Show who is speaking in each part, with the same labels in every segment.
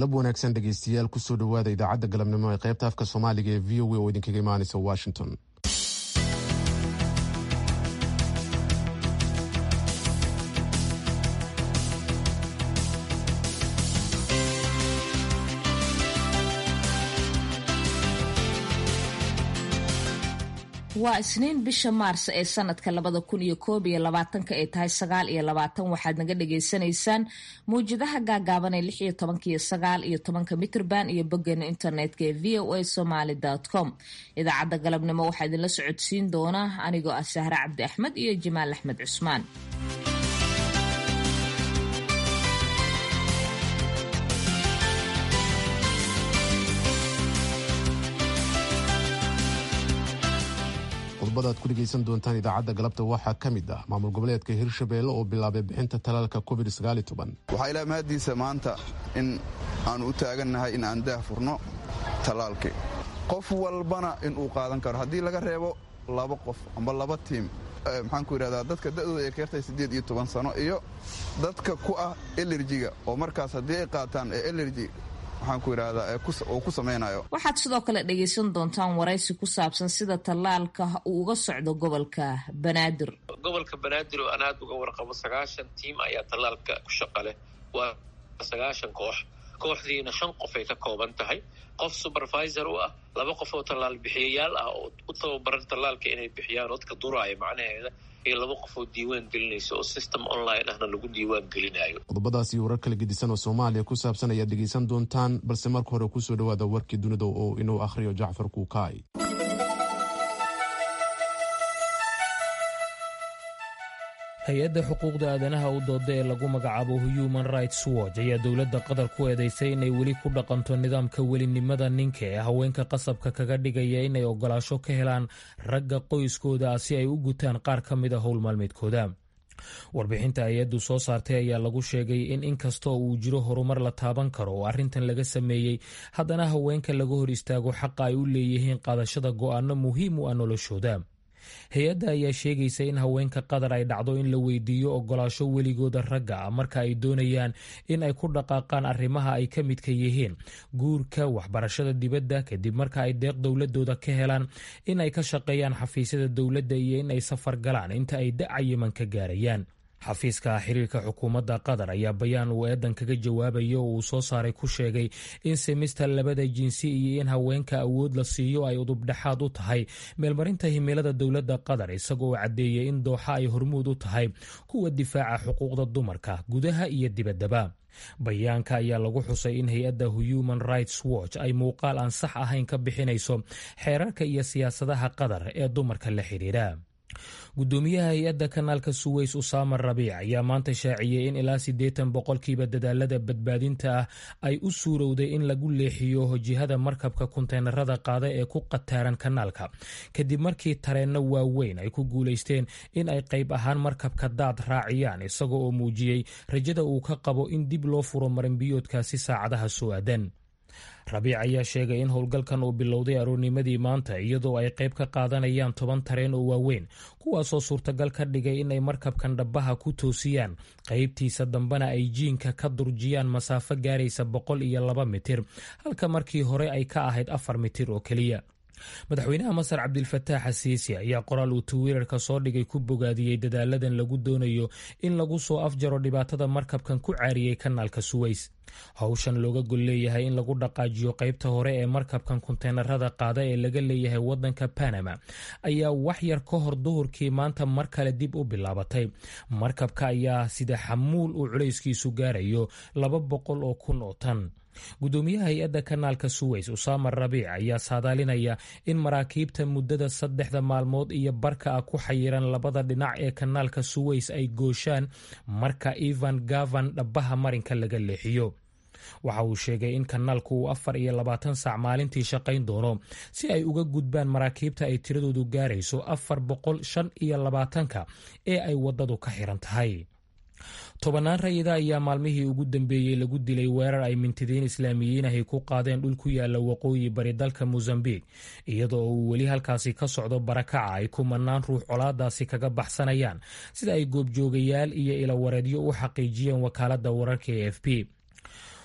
Speaker 1: galab wanaagsan dhegeystayaal kusoo dhowaada idaacadda galabnimo ee qaybta afka soomaaliga ee v o a oo idinkaga imaanaysa washington
Speaker 2: waa isniin bisha maars ee sanadka labada kun iyo koob iyo labaatanka ay tahay sagaal iyo labaatan waxaad naga dhagaysanaysaan mawjadaha gaagaaban ee lix iyo tobanka iyo sagaal iyo tobanka mitrban iyo boggeena internetka ee v o a somaly com idaacadda galabnimo waxaa idinla socodsiin doona anigoo ah sahre cabdi axmed iyo jamaal axmed cusmaan
Speaker 1: qodobada aad ku dhegaysan doontaan idaacadda galabta waxaa ka mid ah maamul goboleedka hirshabeelle oo bilaabay bixinta talaalka covid
Speaker 3: waxaa ilaa mahaddiisa maanta in aanu u taagannahay in aan daah furno tallaalkii qof walbana inuu qaadan karo haddii laga reebo laba qof amba laba tiim maxaan ku yidhahdaa dadka da'dooda ay ka yartahay siddeed iyo toban sano iyo dadka ku ah elerjiga oo markaas haddii ay qaataan ee elerji
Speaker 2: waxaad sidoo kale dhegaysan doontaan waraysi ku saabsan sida tallaalka uu uga socdo gobolka banaadir
Speaker 4: gobolka banaadir oo aan aad uga warqabo sagaashan tiim ayaa tallaalka ku shaqa leh waa sagaashan koox kooxdiina shan qof ay ka kooban tahay qof supervisor u ah laba qof oo tallaal bixiyayaal ah oo u tababaran tallaalka inay bixiyaan dadka duraaya macnaheeda iyo laba qof oo diiwaan gelinaysa oo system online ahna lagu diiwaan gelinayo
Speaker 1: qodobadaas iyo warar kala gedisan oo soomaaliya ku saabsan ayaad dhegaysan doontaan balse marka hore kusoo dhowaada warkii dunida oo inuu akhriyo jacfar kuukaay
Speaker 5: hay-adda xuquuqda aadanaha u dooda ee lagu magacaabo human rights watch ayaa dowladda qatar ku eedaysay inay weli ku dhaqanto nidaamka welinimada ninka ee haweenka qasabka kaga dhigaya inay ogolaasho ka helaan ragga qoyskooda ah si ay u gutaan qaar ka mid a howl maalmeedkooda warbixinta hay-addu soo saartay ayaa lagu sheegay in inkastoo uu jiro horumar la taaban karo oo arrintan laga sameeyey haddana haweenka laga hor istaago xaqa ay u leeyihiin qaadashada go'aano muhiim u ah noloshooda hay-adda ayaa sheegaysa in haweenka qatar ay dhacdo in la weydiiyo ogolaasho weligooda ragga ah marka ay doonayaan in ay ku dhaqaaqaan arrimaha ay ka midka yihiin guurka waxbarashada dibadda kadib marka ay deeq dowladooda ka helaan in ay ka shaqeeyaan xafiisyada dowladda iyo in ay safar galaan inta ay da-cayiman ka gaarayaan xafiiska xiriirka xukuumadda qatar ayaa bayaan uu eedan kaga jawaabaya oo uu soo saaray ku sheegay in simista labada jinsi iyo in haweenka awood la siiyo ay udubdhexaad u tahay meelmarinta himilada dowladda qatar isagoo caddeeyay in dooxa ay hormuud u tahay kuwa difaaca xuquuqda dumarka gudaha iyo dibaddaba bayaanka ayaa lagu xusay in hay-adda human rights watch ay muuqaal aan sax ahayn ka bixinayso xeerarka iyo siyaasadaha qatar ee dumarka la xidhiira gudoomiyaha hay-adda kanaalka suweys usaama rabiic ayaa maanta shaaciyey in ilaa siddeetan boqolkiiba dadaalada badbaadinta ah ay u suurowday in lagu leexiyo jihada markabka kunteenarada qaada ee ku qataaran kanaalka kadib markii tareenno waaweyn ay ku guulaysteen in ay qayb ahaan markabka daad raaciyaan isaga oo muujiyey rajada uu ka qabo in dib loo furo marinbiyoodkaasi saacadaha soo aadan rabiic ayaa sheegay in howlgalkan uu bilowday aroornimadii maanta iyadoo ay qayb ka qaadanayaan toban tareen oo waaweyn kuwaasoo suurtagal ka dhigay inay markabkan dhabaha ku toosiyaan qaybtiisa dambena ay jiinka ka durjiyaan masaafo gaaraysa boqol iyo laba mitir halka markii hore ay ka ahayd afar mitir oo keliya madaxweynaha masar cabdilfataax asiisi ayaa qoraal uu twitter-ka soo dhigay ku bogaadiyey dadaaladan lagu doonayo in lagu soo afjaro dhibaatada markabkan ku caariyey kanaalka suweys howshan looga gol leeyahay in lagu dhaqaajiyo qaybta hore ee markabkan kunteenarada qaada ee laga leeyahay wadanka panama ayaa wax yar ka hor duhurkii maanta mar kale dib u bilaabatay markabka ayaa sida xamuul uu culayskiisu gaarayo laba boqol oo kun oo tan gudoomiyaha hay-adda kanaalka suweys usaama rabiic ayaa saadaalinaya in maraakiibta muddada saddexda maalmood iyo barka ah ku xayiran labada dhinac ee kanaalka suweys ay gooshaan marka evan gavan dhabaha marinka laga leexiyo waxa uu sheegay in kanaalku uu afar iyo labaatan saac maalintii shaqayn doono si ay uga gudbaan maraakiibta ay tiradoodu gaarayso afar boqol shan iyo labaatanka ee ay waddadu ka xiran tahay tobannaan rayida ayaa maalmihii ugu dambeeyey lagu dilay weerar ay mintidiin islaamiyiin ahy ku qaadeen dhul ku yaala waqooyi bari dalka mosambiq iyadoo uu weli halkaasi ka socdo barakaca ay kumanaan ruux colaadaasi kaga baxsanayaan sida ay goobjoogayaal iyo ilawareedyo u xaqiijiyeen wakaaladda wararka e f p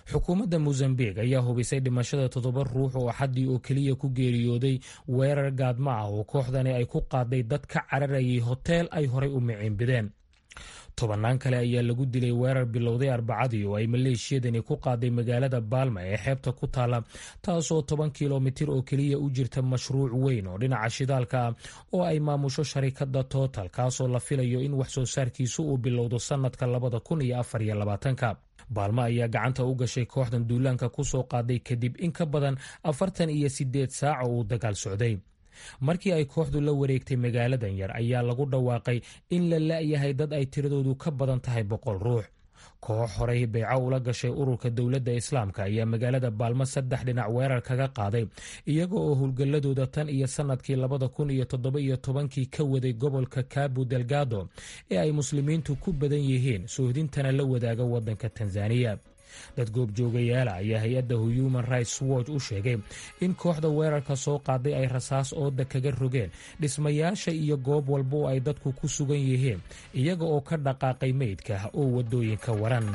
Speaker 5: xukuumadda mosambik ayaa hubisay dhimashada toddoba ruux oo axaddii oo keliya ku geeriyooday weerar gaadma ah oo kooxdani ay ku qaaday dad ka cararayay hoteel ay horay u miciinbideen tobannaan kale ayaa lagu dilay weerar bilowday arbacadii oo ay maleeshiyadani ku qaaday magaalada baalma ee xeebta ku taala taasoo toban kilomitir oo keliya u jirta mashruuc weyn oo dhinaca shidaalka ah oo ay maamusho sharikada total kaasoo la filayo in wax soo saarkiisu uu bilowdo sannadka labada kun iyo afar iyo labaatanka baalmo ayaa gacanta u gashay kooxdan duulaanka ku soo qaaday kadib in ka badan afartan iyo sideed saac oo uu dagaal socday markii ay kooxdu la wareegtay magaaladan yar ayaa lagu dhawaaqay in la la'yahay dad ay tiradoodu ka badan tahay boqol ruux koox horey beyco ula gashay ururka dowladda islaamka ayaa magaalada baalmo saddex dhinac weerar kaga qaaday iyaga oo howlgalladooda tan iyo sannadkii labada kun iyo toddoba iyo tobankii ka waday gobolka cabo delgado ee ay muslimiintu ku badan yihiin soohdintana la wadaaga waddanka tanzaniya dad goobjoogayaala ayaa hay-adda human rights watch u sheegay in kooxda weerarka soo qaaday ay rasaas ooda kaga rogeen dhismayaasha iyo goob walba oo ay dadku ku sugan yihiin iyaga oo ka dhaqaaqay meydka oo waddooyinka waran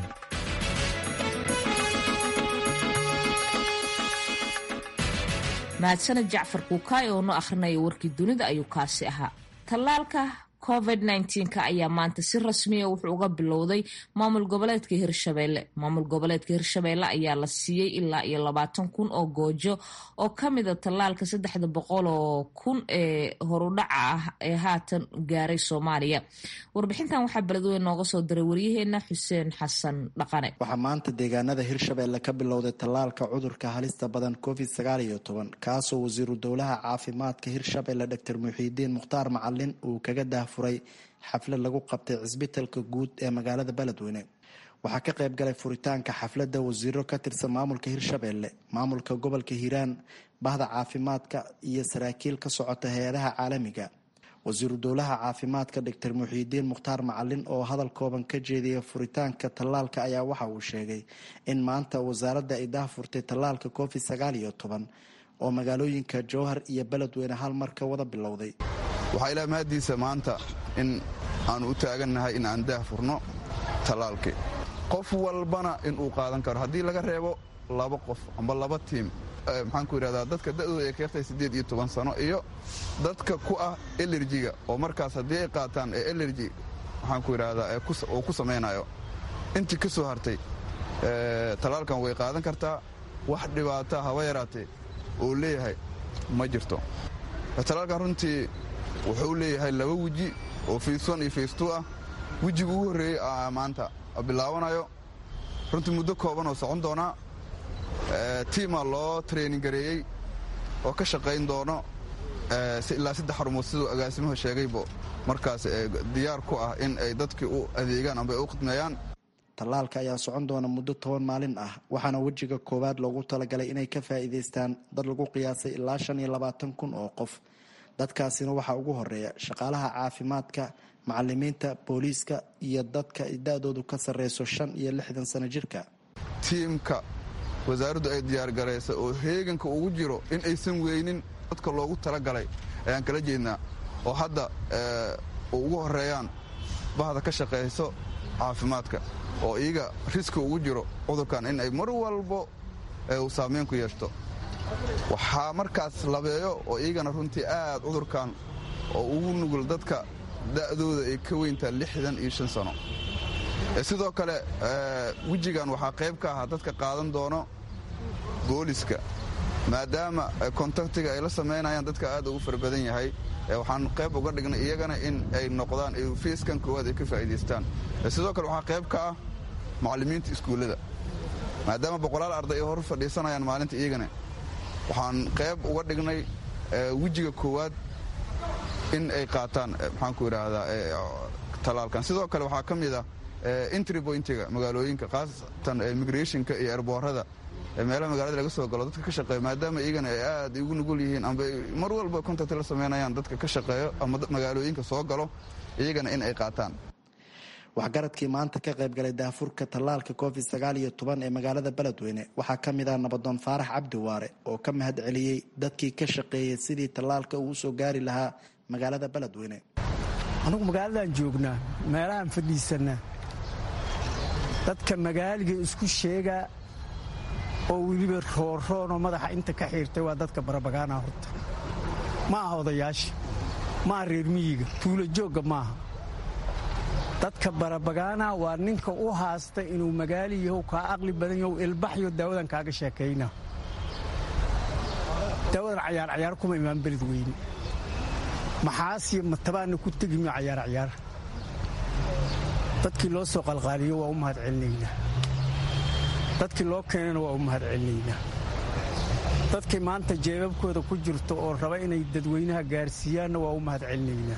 Speaker 2: mahadsaned jacfar kuukaay oo noo akhrinaya warkii dunida ayuu kaasi ahaa tallaalka covid nka ayaa maanta si rasmiya wuxuu uga bilowday maamul goboleedka hirshabeelle maamul goboleedka hirshabeelle ayaa la siiyey ilaa iyo labaatan kun oo goojo oo kamida tallaalka saddexda boqol oo kun ee horudhaca ah ee haatan gaaray soomaaliya warbixintan waxaa beledweyn nooga soo diray waryaheena xuseen xasan dhaqane
Speaker 6: waxaa maanta deegaanada hirshabeelle ka bilowday tallaalka cudurka halista badan covid sagaal iyo toban kaasoo wasiiru dowlaha caafimaadka hirshabeelle doctor muxiidiin mukhtaar macalin uu kaga dah furay xaflad lagu qabtay cisbitalka guud ee magaalada beledweyne waxaa ka qayb galay furitaanka xafladda wasiiro ka tirsan maamulka hirshabeelle maamulka gobolka hiiraan bahda caafimaadka iyo saraakiil ka socota hay-adaha caalamiga wasiiru dowlaha caafimaadka doctor muxiidiin mukhtaar macalin oo hadal kooban ka jeediyay furitaanka tallaalka ayaa waxa uu sheegay in maanta wasaaradda ay daahfurtay tallaalka covid sagaal iyo toban oo magaalooyinka jowhar iyo beledweyne hal mar ka wada bilowday
Speaker 3: waxaa ilaa mahaddiisa maanta in aanu u taagannahay in aan daah furno tallaalkii qof walbana inuu qaadan karo haddii laga reebo laba qof amba laba tiim maxaan ku yidhahdaa dadka da'dooda ay keertay siddeed iyo toban sano iyo dadka ku ah elerjiga oo markaas haddii ay qaataan ee elerji maxaan ku yidhahdaa oo ku samaynayo intii ka soo hartay tallaalkan way qaadan kartaa wax dhibaata haba yaraatee oo leeyahay ma jirto tallaalkan runtii wuxuu leeyahay laba weji oo fayswan iyo faystuu ah wejiga ugu horreeyey maanta bilaabanayo runtii muddo kooban oo socon doonaa tiima loo training gareeyey oo ka shaqayn doono ilaa saddex xarumood siduu agaasimuhu sheegaybo markaas diyaar ku ah in ay dadkii u adeegaan amba ay u khidmeeyaan
Speaker 6: tallaalka ayaa socon doona muddo toban maalin ah waxaana wejiga koowaad loogu talagalay inay ka faa'iidaystaan dad lagu qiyaasay ilaa shan iyo labaatan kun oo qof dadkaasina waxaa ugu horeeya shaqaalaha caafimaadka macalimiinta booliiska iyo dadka da-doodu ka sarreyso shan iyo lixdan sano jirka
Speaker 3: tiimka wasaaraddu ay diyaargaraysa oo heeganka ugu jiro in aysan weynin dadka loogu talagalay ayaan kala jeednaa oo hadda ugu horeeyaan bahda ka shaqayso caafimaadka oo iyaga riski ugu jiro cudurkan in ay mar walbo uu saameyn ku yeeshto waxaa markaas labeeyo oo iyagana runtii aad cudurkan oo ugu nugul dadka da'dooda ay ka weyntaa lixdan iyo shan sano sidoo kale wejigan waxaa qayb ka ahaa dadka qaadan doono booliska maadaama kontaktiga ay la samaynayaan dadka aad ugu fara badan yahay waxaan qayb uga dhignay iyagana in ay noqdaan feiskan koowaad ay ka faa'iidaystaan sidoo kale waxaa qayb ka ah macallimiinta iskuullada maadaama boqolaal arday ay hor fadhiisanayaan maalinta iyagana waxaan qayb uga dhignay wejiga koowaad in ay qaataan maxaanku idhaahdaa tallaalkan sidoo kale waxaa ka mid ah entry pointiga magaalooyinka khaasatan migrationka iyo erboorada meelaha magaalada laga soo galo dadka ka shaqeeya maadaama iyagana ay aad ugu nugul yihiin amba mar walba contact la samaynayaan dadka ka shaqeeyo ama magaalooyinka soo galo iyagana in ay qaataan
Speaker 6: waxgaradkii maanta ka qaybgalay daafurka tallaalka covid sagaal iyo toban ee magaalada beledweyne waxaa ka mid ah nabadoon faarax cabdi waare oo ka mahad celiyey dadkii ka shaqeeyay sidii tallaalka uu usoo gaari lahaa magaalada beledweyne
Speaker 7: anugu magaaladan joognaa meelahaan fadhiisanaa dadka magaaliga isku sheegaa oo weliba rooroonoo madaxa inta ka xiirtay waa dadka barabagaana horta ma aha odayaasha ma aha reer miyiga tuulo joogga maaha dadka barabagaana waa ninka u haasta inuu magaali yahow kaa aqli badan yahow ilbaxyo daawadan kaaga sheekayna daawadan cayaar cayaar kuma imaan beled weyne maxaasiyo matabaanna ku tegimiyo cayaar cayaar dadkii loo soo qalqaaliyo waa u mahad celinaynaa dadkii loo keenana waa u mahad celinaynaa dadkii maanta jeebabkooda ku jirto oo raba inay dadweynaha gaarsiiyaanna waa u mahad celinaynaa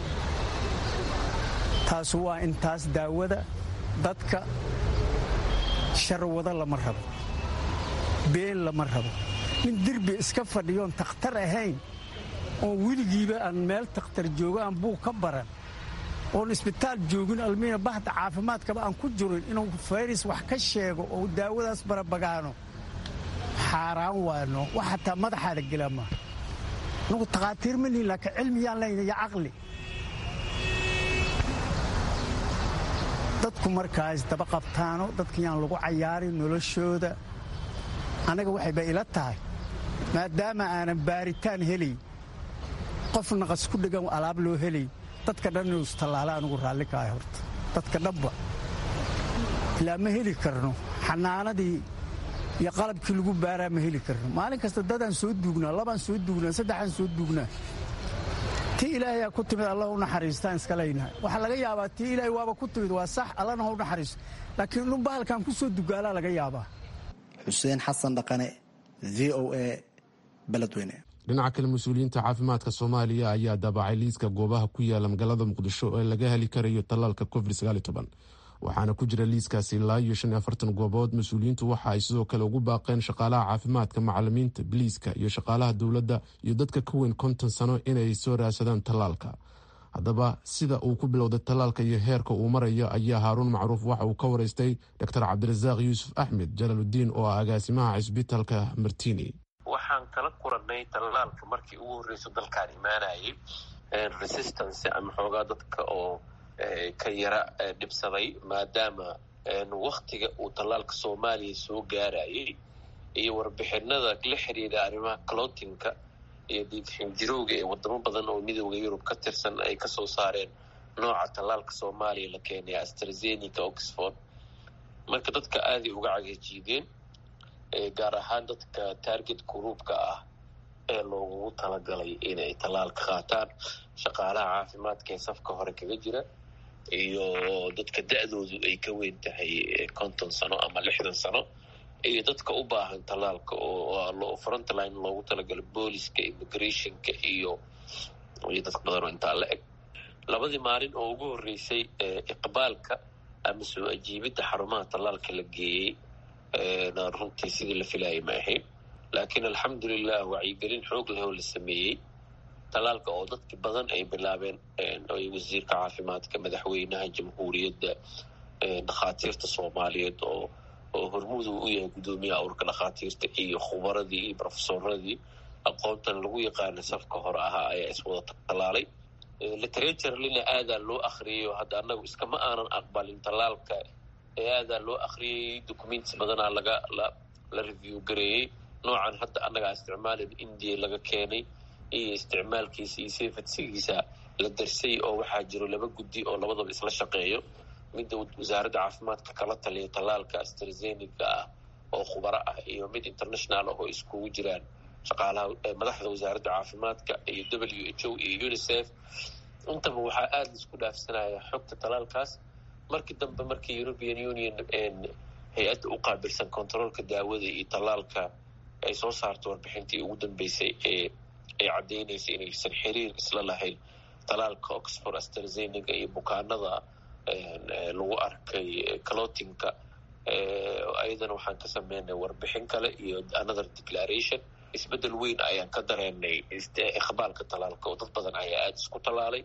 Speaker 7: taasu waa intaas daawada dadka sharwado lama rabo been lama rabo nin derbi iska fadhiyoon takhtar ahayn oon weligiiba aan meel takhtar joogo aan buug ka baran oon isbitaal joogin almiina bahda caafimaadkaba aan ku jirin inuu fayris wax ka sheego oo daawadaas barabagaano xaaraan waano wax xataa madaxaada gela maa anugu takhaatiir ma lihin laakiin cilmiyaan layna iyo caqli dadku markaas daba qabtaano dadkayaan lagu cayaarin noloshooda annaga waxayba ila tahay maadaama aanan baaritaan helayn qof naqas ku dhegan alaab loo helayn dadka dhan inuu istallaala anugu raalli ka ahay horta dadka dhanba ilaa ma heli karno xanaanadii iyo qalabkii lagu baaraa ma heli karno maalin kasta dadaan soo duugnaa labaan soo duugnaa saddexaan soo duugnaa tii ilaahayaa ku timid allah u naxariistaan iska leynahay waxaa laga yaabaa tii ilaahay waaba ku timid waa sax allana ha u naxariisto laakiin inuu bahalkan ku soo dugaalaa laga yaabaa
Speaker 6: xuseen xasan dhaqane v o a beledweyne
Speaker 1: dhinaca kale mas-uuliyiinta caafimaadka soomaaliya ayaa daabacay liiska goobaha ku yaala magaalada muqdisho ee laga heli karayo tallaalka covid waxaana ku jira liiskaasi ilaa iyo shan iyo afartan goobood mas-uuliyiintu waxa ay sidoo kale ugu baaqeen shaqaalaha caafimaadka macalimiinta biliiska iyo shaqaalaha dowladda iyo dadka ka weyn konton sano inay soo raadsadaan tallaalka haddaba sida uu ku bilowday tallaalka iyo heerka uu marayo ayaa haaruun macruuf waxa uu ka waraystay doctor cabdirasaaq yuusuf axmed jalaaludiin oo ah agaasimaha cisbitaalka martini
Speaker 4: waxaan kala kuranay tallaalka markii ugu horreyso dalkaan imaanayay resistance ama xoogaa dadka oo ka yara dhibsaday maadaama waktiga uu tallaalka soomaaliya soo gaarayay iyo warbixinada la xiriira arrimaha clotinka iyo diidxinjirowga ee wadamo badan oo midooda yurub ka tirsan ay kasoo saareen nooca tallaalka soomaaliya la keenay astrazenica oxford marka dadka aaday uga cagajiideen gaar ahaan dadka target groupka ah ee loogugu talagalay inay tallaalka qaataan shaqaalaha caafimaadka ee safka hore kaga jira iyo dadka da-doodu ay ka weyn tahay konton sano ama lixdan sano iyo dadka u baahan tallaalka oo frontline loogu talagalo booliska immigrationka iyo iyo dad badan oo intaa la eg labadii maalin oo ugu horreysay iqbaalka ama soo ajiibidda xarumaha tallaalka la geeyey runtii sidii la filayay ma ahayn laakiin alxamdulilah wacyigelin xoog leh oo la sameeyey tallaalka oo dadki badan ay bilaabeen ay wasiirka caafimaadka madaxweynaha jamhuuriyadda dhakhaatiirta soomaaliyeed oo oo hormudu u yahay guddoomiyaha urka dhakhaatiirta iyo khubaradii iyo brofesoradii aqoontan lagu yaqaana safka hore ahaa ayaa iswada tallaalay literaturelina aadaa loo akriyayo hadda annagu iskama aanan aqbalin tallaalka ee aadaa loo akriyay documents badanaa laga la review gareeyey noocan hadda annagaa isticmaalin india laga keenay iyo isticmaalkiisa iyo sefadsigiisa la darsay oo waxaa jiro laba guddi oo labadaba isla shaqeeyo midda wasaaradda caafimaadka kala taliya tallaalka astrazenica ah oo khubaro ah iyo mid international ah oo iskugu jiraan shaqaalaha madaxda wasaaradda caafimaadka iyo w h o iyo unicef intaba waxaa aada laisku dhaafsanaya xogta tallaalkaas markii dambe markii european union hay-adda u qaabilsan controolka daawada iyo tallaalka ay soo saarto warbixintii ugu dambeysay ee ay caddaynaysa inaysan xiriir isla lahayn tallaalka oxford astrazenica iyo bukaanada lagu arkay clotinka ayadana waxaan ka sameynay warbixin kale iyo another declaration isbeddel weyn ayaan ka dareenay iqbaalka tallaalka oo dad badan ayaa aada isku tallaalay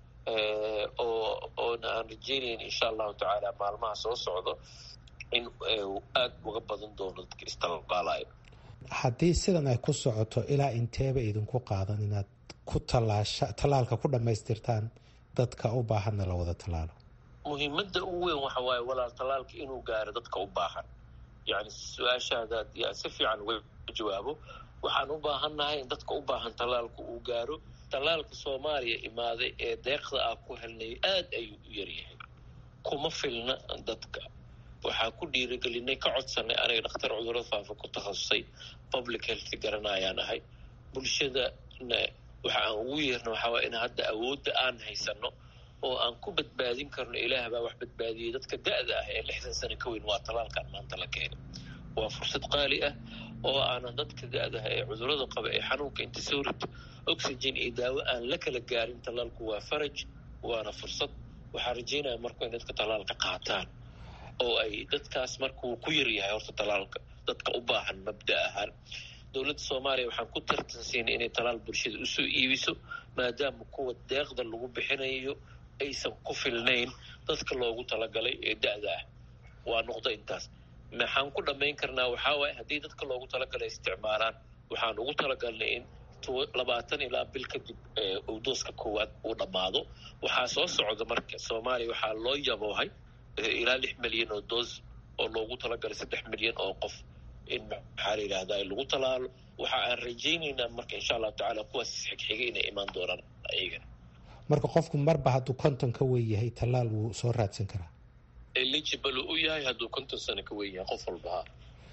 Speaker 4: oo oona aan rajeynayn insha allahu tacaala maalmaha soo socdo in aada uga badan doono dadka istallaalaya
Speaker 8: haddii sidan ay ku socoto ilaa inteeba idinku qaadan inaad ku tallaasha tallaalka ku dhammaystirtaan dadka u baahanna la wada tallaalo
Speaker 4: muhiimadda ugu weyn waxa waaye walaal tallaalka inuu gaaro dadka u baahan yani su-aashaada haddii aan si fiican uga jawaabo waxaan u baahannahay in dadka u baahan tallaalku uu gaaro tallaalka soomaaliya imaaday ee deeqda ah ku helnay aad ayuu u yaryahay kuma filna dadka waxaa ku dhiirigelinay ka codsanay aniga dhakhtar cudurada faafa ku takhasusay public health garanayaan ahay bulshadana waxa aan ugu yeerna waxaa waaya in hadda awoodda aan haysano oo aan ku badbaadin karno ilaah baa wax badbaadiyey dadka da-da ah ee lixdan sano ka weyn waa tallaalkan maanta la keenay waa fursad qaali ah oo aanan dadka da-daha ee cudurada qaba ee xanuunka inta soo rito oxygen iyo daawo aan la kala gaarin tallaalku waa faraj waana fursad waxaa rajeynaya marku in dadka tallaalka qaataan oo ay dadkaas markuu ku yaryahay horta tallaalka dadka u baahan mabda ahaan dowladda soomaaliya waxaan ku tartansiinay inay tallaal bulshada usoo iibiso maadaama kuwa deeqda lagu bixinayo aysan ku filnayn dadka loogu talagalay ee da-da ah waa noqdo intaas maxaan ku dhammayn karnaa waxaa waaye haddii dadka loogu talagalay isticmaalaan waxaan ugu talagalnay in labaatan ilaa bil kadib uu dooska koowaad uu dhammaado waxaa soo socda marka soomaaliya waxaa loo yaboohay ilaa lix milyan oo doos oo loogu talagalay saddex milyan oo qof in maxaa la yidhahdaa lagu talaalo waxa aan rajaynaynaa marka insha allahu tacaala kuwaas xigxiga inay imaan doonaan ayagana
Speaker 8: marka qofku marba hadduu konton ka weyn yahay tallaal wuu soo raadsan karaa
Speaker 4: eligible u yahay hadduu konton sano ka weyn yahay qof walbaha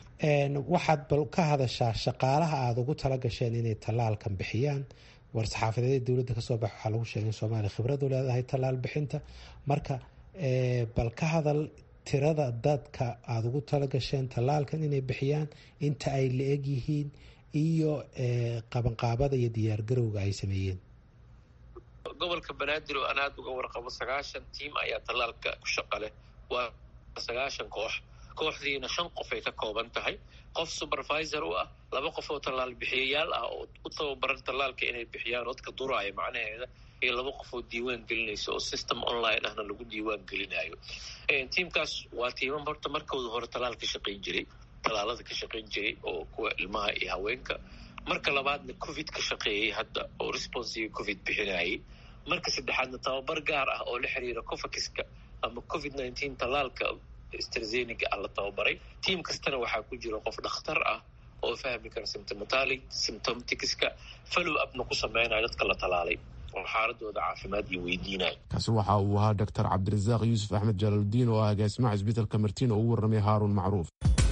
Speaker 8: waxaad bal ka hadashaa shaqaalaha aada ugu tala gasheen inay tallaalkan bixiyaan war-saxaafadeeda dowladda kasoo bax waxaa lagu sheegay in soomaaliya khibradu leedahay tallaal bixinta marka bal ka hadal tirada dadka aada ugu tala gasheen tallaalkan inay bixiyaan inta ay la eg yihiin iyo qabanqaabada iyo diyaargarowga ay sameeyeen
Speaker 4: gobolka banaadir oo aan aada uga warqabo sagaashan tiim ayaa tallaalka ku shaqa leh waa sagaashan koox kooxdiina shan qof ay ka kooban tahay qof supervisor u ah laba qof oo tallaal bixiyayaal ah oo u tababaran tallaalka inay bixiyaan dadka duraaya macnaheeda iyo laba qof oo diiwaan gelinaysa oo system online ahna lagu diiwaan gelinayo tiimkaas waa tiimam horta markooda hore tallaal ka shaqayn jiray tallaalada ka shaqayn jiray oo kuwa ilmaha iyo haweenka marka labaadna covid ka shaqeeyey hadda oo responsiga covid bixinayay marka saddexaadna tababar gaar ah oo la xiriira covakiska ama covid nineteen tallaalka strazeniga ah la tababaray tiim kastana waxaa ku jira qof dhakhtar ah oo fahmi kara symptomatali symptomticska follow upna ku sameynaya dadka la talaalay oo xaaladooda caafimaad iyo weydiinaya
Speaker 1: kaasi waxa uu ahaa doctor cabdirasaaq yuusuf axmed jalaaludiin oo ah agaasimaha cisbitalka martiin oo ugu warramay haaruun macruuf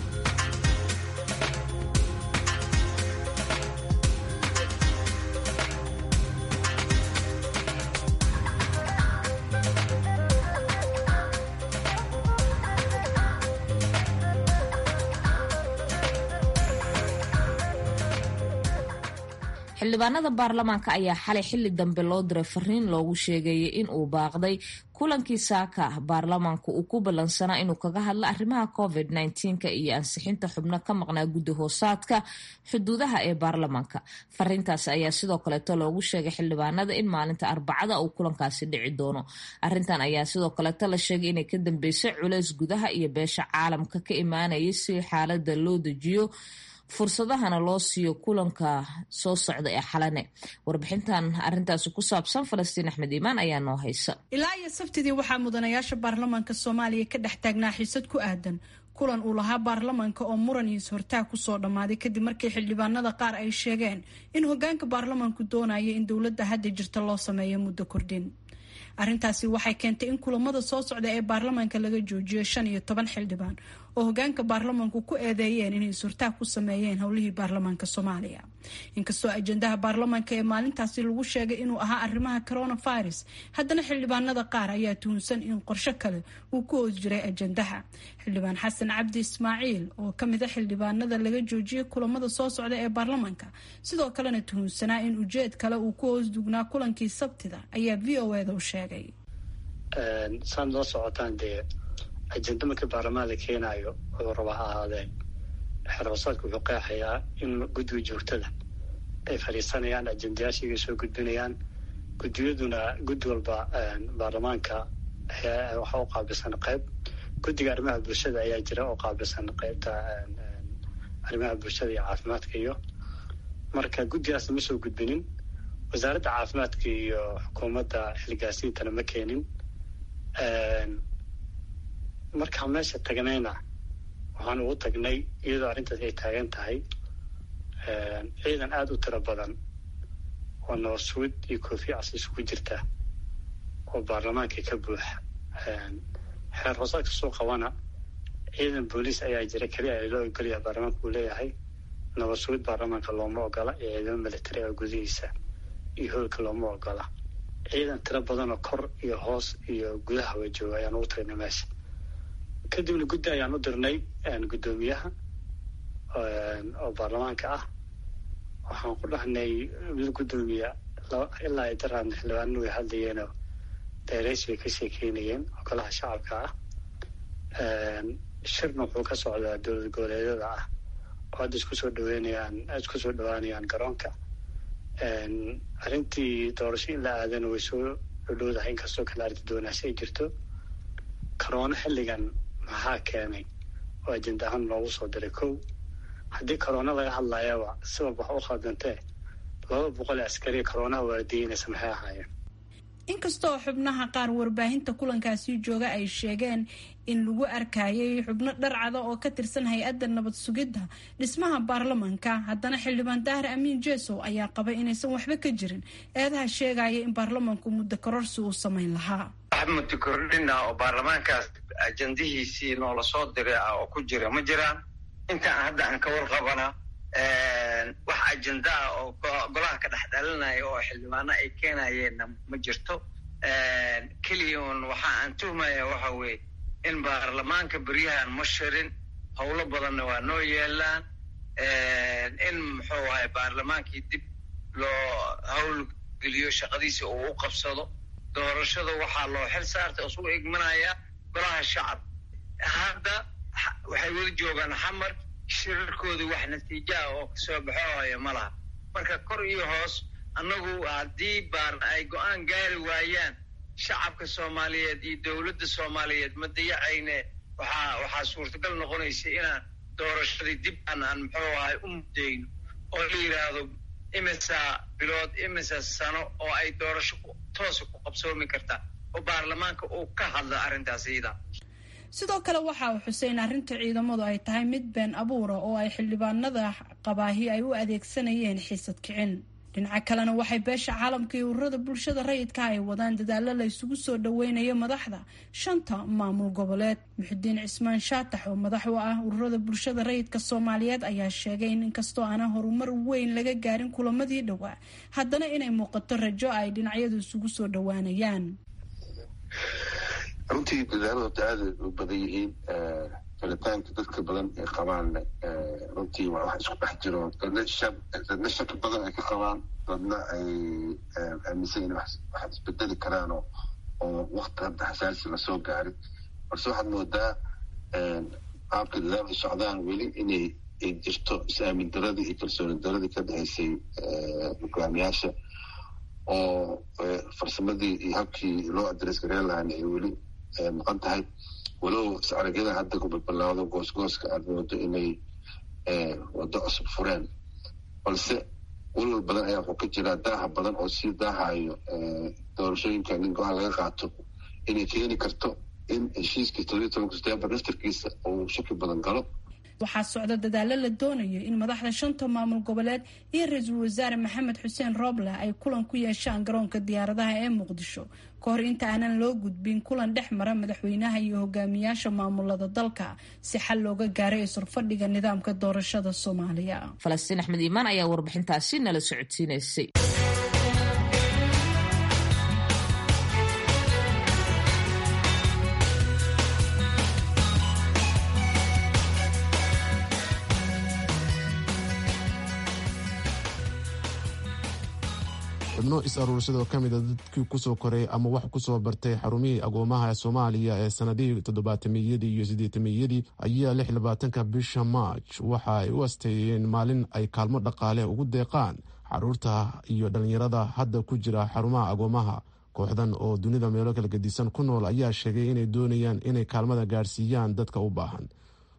Speaker 2: xildhibaanada baarlamaanka ayaa xalay xili dambe loo diray fariin loogu sheegayay in uu baaqday kulankii saaka baarlamaanku uu ku ballansanaa inuu kaga hadlo arrimaha covid nka iyo ansixinta xubno ka maqnaa guddi hoosaadka xuduudaha ee baarlamaanka fariintaasi ayaa sidoo kaleeto loogu sheegay xildhibaanada in maalinta arbacada uu kulankaasi dhici doono arintan ayaa sidoo kaleeto la sheegay inay ka dambeysay culeys gudaha iyo beesha caalamka ka imaanayay si xaalada loo dejiyo fursadahana loo siiyo kulanka soo socda ee xalane warbixintan arintaasi ku saabsan falastiin axmed iimaan ayaa noo haysa
Speaker 9: ilaa iyo sabtidii waxaa mudanayaasha baarlamaanka soomaaliya ka dhex taagnaa xiisad ku aadan kulan uu lahaa baarlamaanka oo muran iyo is-hortaag kusoo dhammaaday kadib markii xildhibaanada qaar ay sheegeen in hogaanka baarlamaanku doonaya in dowladda hadda jirta loo sameeyo muddo kordhin arrintaasi waxay keentay in kulamada soo socda ee baarlamaanka laga joojiyo shan iyo toban xildhibaan oo hogaanka baarlamaanku ku eedeeyeen inay is-hortaag ku sameeyeen howlihii baarlamaanka soomaaliya inkastoo ajendaha baarlamaanka ee maalintaasi lagu sheegay inuu ahaa arrimaha coronavirus haddana xildhibaanada qaar ayaa tuhunsan in qorsho kale uu ku hoos jiray ajendaha xildhibaan xasan cabdi ismaaciil oo kamid a xildhibaanada laga joojiyay kulamada soo socda ee baarlamaanka sidoo kalena tuhunsanaa in ujeed kale uu ku hoos dugnaa kulankii sabtida ayaa v o eda u sheegay
Speaker 10: saad loo socotaan dee ajenda markii baarlamaan la keenaayo wuxuu raba ha ahaadeen xeroosaadku wuxuu qeexayaa in guddiga joogtada ay fadhiisanayaan ajendayaashiigay soo gudbinayaan guddiyaduna guddi walba baarlamaanka waxaa u qaabilsan qayb guddiga arrimaha bulshada ayaa jira oo qaabilsan qaybta arrimaha bulshada iyo caafimaadka iyo marka guddigaasna ma soo gudbinin wasaaradda caafimaadka iyo xukuumadda xilgaasiintana ma keenin markaa meesha tagnayna waxaan ugu tagnay iyadoo arrintaas ay taagan tahay ciidan aada u tiro badan oo nabadsuud iyo koofi cas isugu jirta oo baarlamaanka ka buuxa xeer hoosaadka soo qabana ciidan booliis ayaa jira keliya ay loo ogolaya baarlamaanka uu leeyahay nabadsuud baarlamaanka looma ogola iyo ciidamo militari oo gudihiisa iyo hoolka looma ogola ciidan tiro badanoo kor iyo hoos iyo gudaha wa jooga ayaan ugu tagnay meesha kadibna guddi ayaan u dirnay guddoomiyaha oo baarlamaanka ah waxaan ku dhahnay mid guddoomiya ilaa ay daraadna xildhibaanna way hadlayeenoo dayreys bay ka sheekeynayeen oo golaha shacabka ah shirna wuxuu ka socdaa dowlad goboleedyada ah oo hadda isku soo dhaweynayaan isku soo dhawaanayaan garoonka arrintii doorasho in la aadana way soo dhodhowdahay inkastoo kale arrinta doonaasho ay jirto corona xilligan maxaa keenay oo ajenda ahaan loogu soo diray kow haddii corona laga hadlayaba sabab wax u khaldantee laba boqol ee askariya coronaha waardiyeynaysa maxay ahaayeen
Speaker 9: inkastoo xubnaha qaar warbaahinta kulankaasi jooga ay sheegeen in lagu arkayay xubno dharcada oo ka tirsan hay-adda nabad sugidda dhismaha baarlamanka haddana xildhibaan daahir amiin jesow ayaa qabay inaysan waxba ka jirin eedaha sheegaya in baarlamanku muddo kororsi uu samayn lahaa
Speaker 11: wax muddo kordhina oo baarlamaankaas ajandihiisii noola soo diray ah oo ku jira ma jiraan intaan hadda aan ka warqabana wax ajenda ah oo golaha ka dhex dhalinaya oo xildhibaano ay keenayeenna ma jirto keliya un waxa aan tuhmaya waxa weeye in baarlamaanka beryahan ma shirin howlo badanna waa noo yeelaan in muxuu ahay baarlamaankii dib loo hawl geliyo shaqadiisa uu u qabsado doorashada waxaa loo xil saartay oo isugu igmanaya golaha shacab hadda waxay weli joogaan xamar shirarkoodii wax natiijaha oo kasoo baxoohaya ma laha marka kor iyo hoos annagu haddii baar ay go-aan gaari waayaan shacabka soomaaliyeed iyo dowladda soomaaliyeed ma dayacayne waxaa waxaa suurtagal noqonaysa inaan doorashadii dib aan aan muxuu ahay u muddayno oo la yidhaahdo imisa bilood imisa sano oo ay doorasho toosa ku qabsoomi kartaa oo baarlamaanka uu ka hadla arrintaas iyada
Speaker 9: sidoo kale waxa uu xuseyn arrinta ciidamadu ay tahay mid been abuura oo ay xildhibaanada qabaahi ay u adeegsanayeen xiisad kicin dhinaca kalena waxay beesha caalamka iyo ururada bulshada rayidka ay wadaan dadaalo la isugu soo dhaweynayo madaxda shanta maamul goboleed muxudiin cismaan shaatax oo madax u ah ururada bulshada rayidka soomaaliyeed ayaa sheegay in inkastoo aanan horumar weyn laga gaarin kulamadii dhowaa haddana inay muuqato rajo ay dhinacyadu isugu soo dhawaanayaan
Speaker 12: runtii dadaaladu aada u badan yihiin falitaanka dadka badan ay qabaan runtii waa wax isku dhex jiro dadna dadna shaki badan ay ka qabaan dadna ay aaminsan in wax isbedeli karaan oo oo wakti hadda xasaasi lasoo gaarin balse waxaad moodaa qaabka dadaalku socdaan weli inay ay jirto is-aamin daradii iyo kalsooni daradii ka dhexaysay hogaamiyaasha oo farsamadii iyo habkii loo adres gareen lahaana ay weli maqan tahay walow is-aragyada hadda ku balbalaado goosgooska aad moodo inay waddo cusub fureen balse walwal badan ayaa wuxuu ka jiraa daaha badan oo sii daahayo doorashooyinka nin go-aan laga qaato inay keeni karto in heshiiskii toddobiyi tobanka setembar naftarkiisa uu shaki badan galo
Speaker 9: waxaa socda dadaalo la doonayo in madaxda shanta maamul goboleed iyo ra-iisul wasaare maxamed xuseen rooble ay kulan ku yeeshaan garoonka diyaaradaha ee muqdisho ka hor inta aanan loo gudbin kulan dhex mara madaxweynaha iyo hogaamiyaasha maamulada dalka si xal looga gaaray isurfadhiga nidaamka doorashada soomaaliya
Speaker 2: falastiin axmed iimaan ayaa warbixintaasi nala socodsiinaysay
Speaker 1: xubno is-aruursadoo ka mida dadkii kusoo koray ama wax kusoo bartay xarumihii agoomaha soomaaliya ee sanadihii toddobaatamiyadii iyo siddeetamiyadii ayaa lix labaatanka bisha maaj waxa ay u asteeyeen maalin ay kaalmo dhaqaale ugu deeqaan xaruurta iyo dhallinyarada hadda ku jira xarumaha agoomaha kooxdan oo dunida meelo kala gedisan ku nool ayaa sheegay inay doonayaan inay kaalmada gaadhsiiyaan dadka u baahan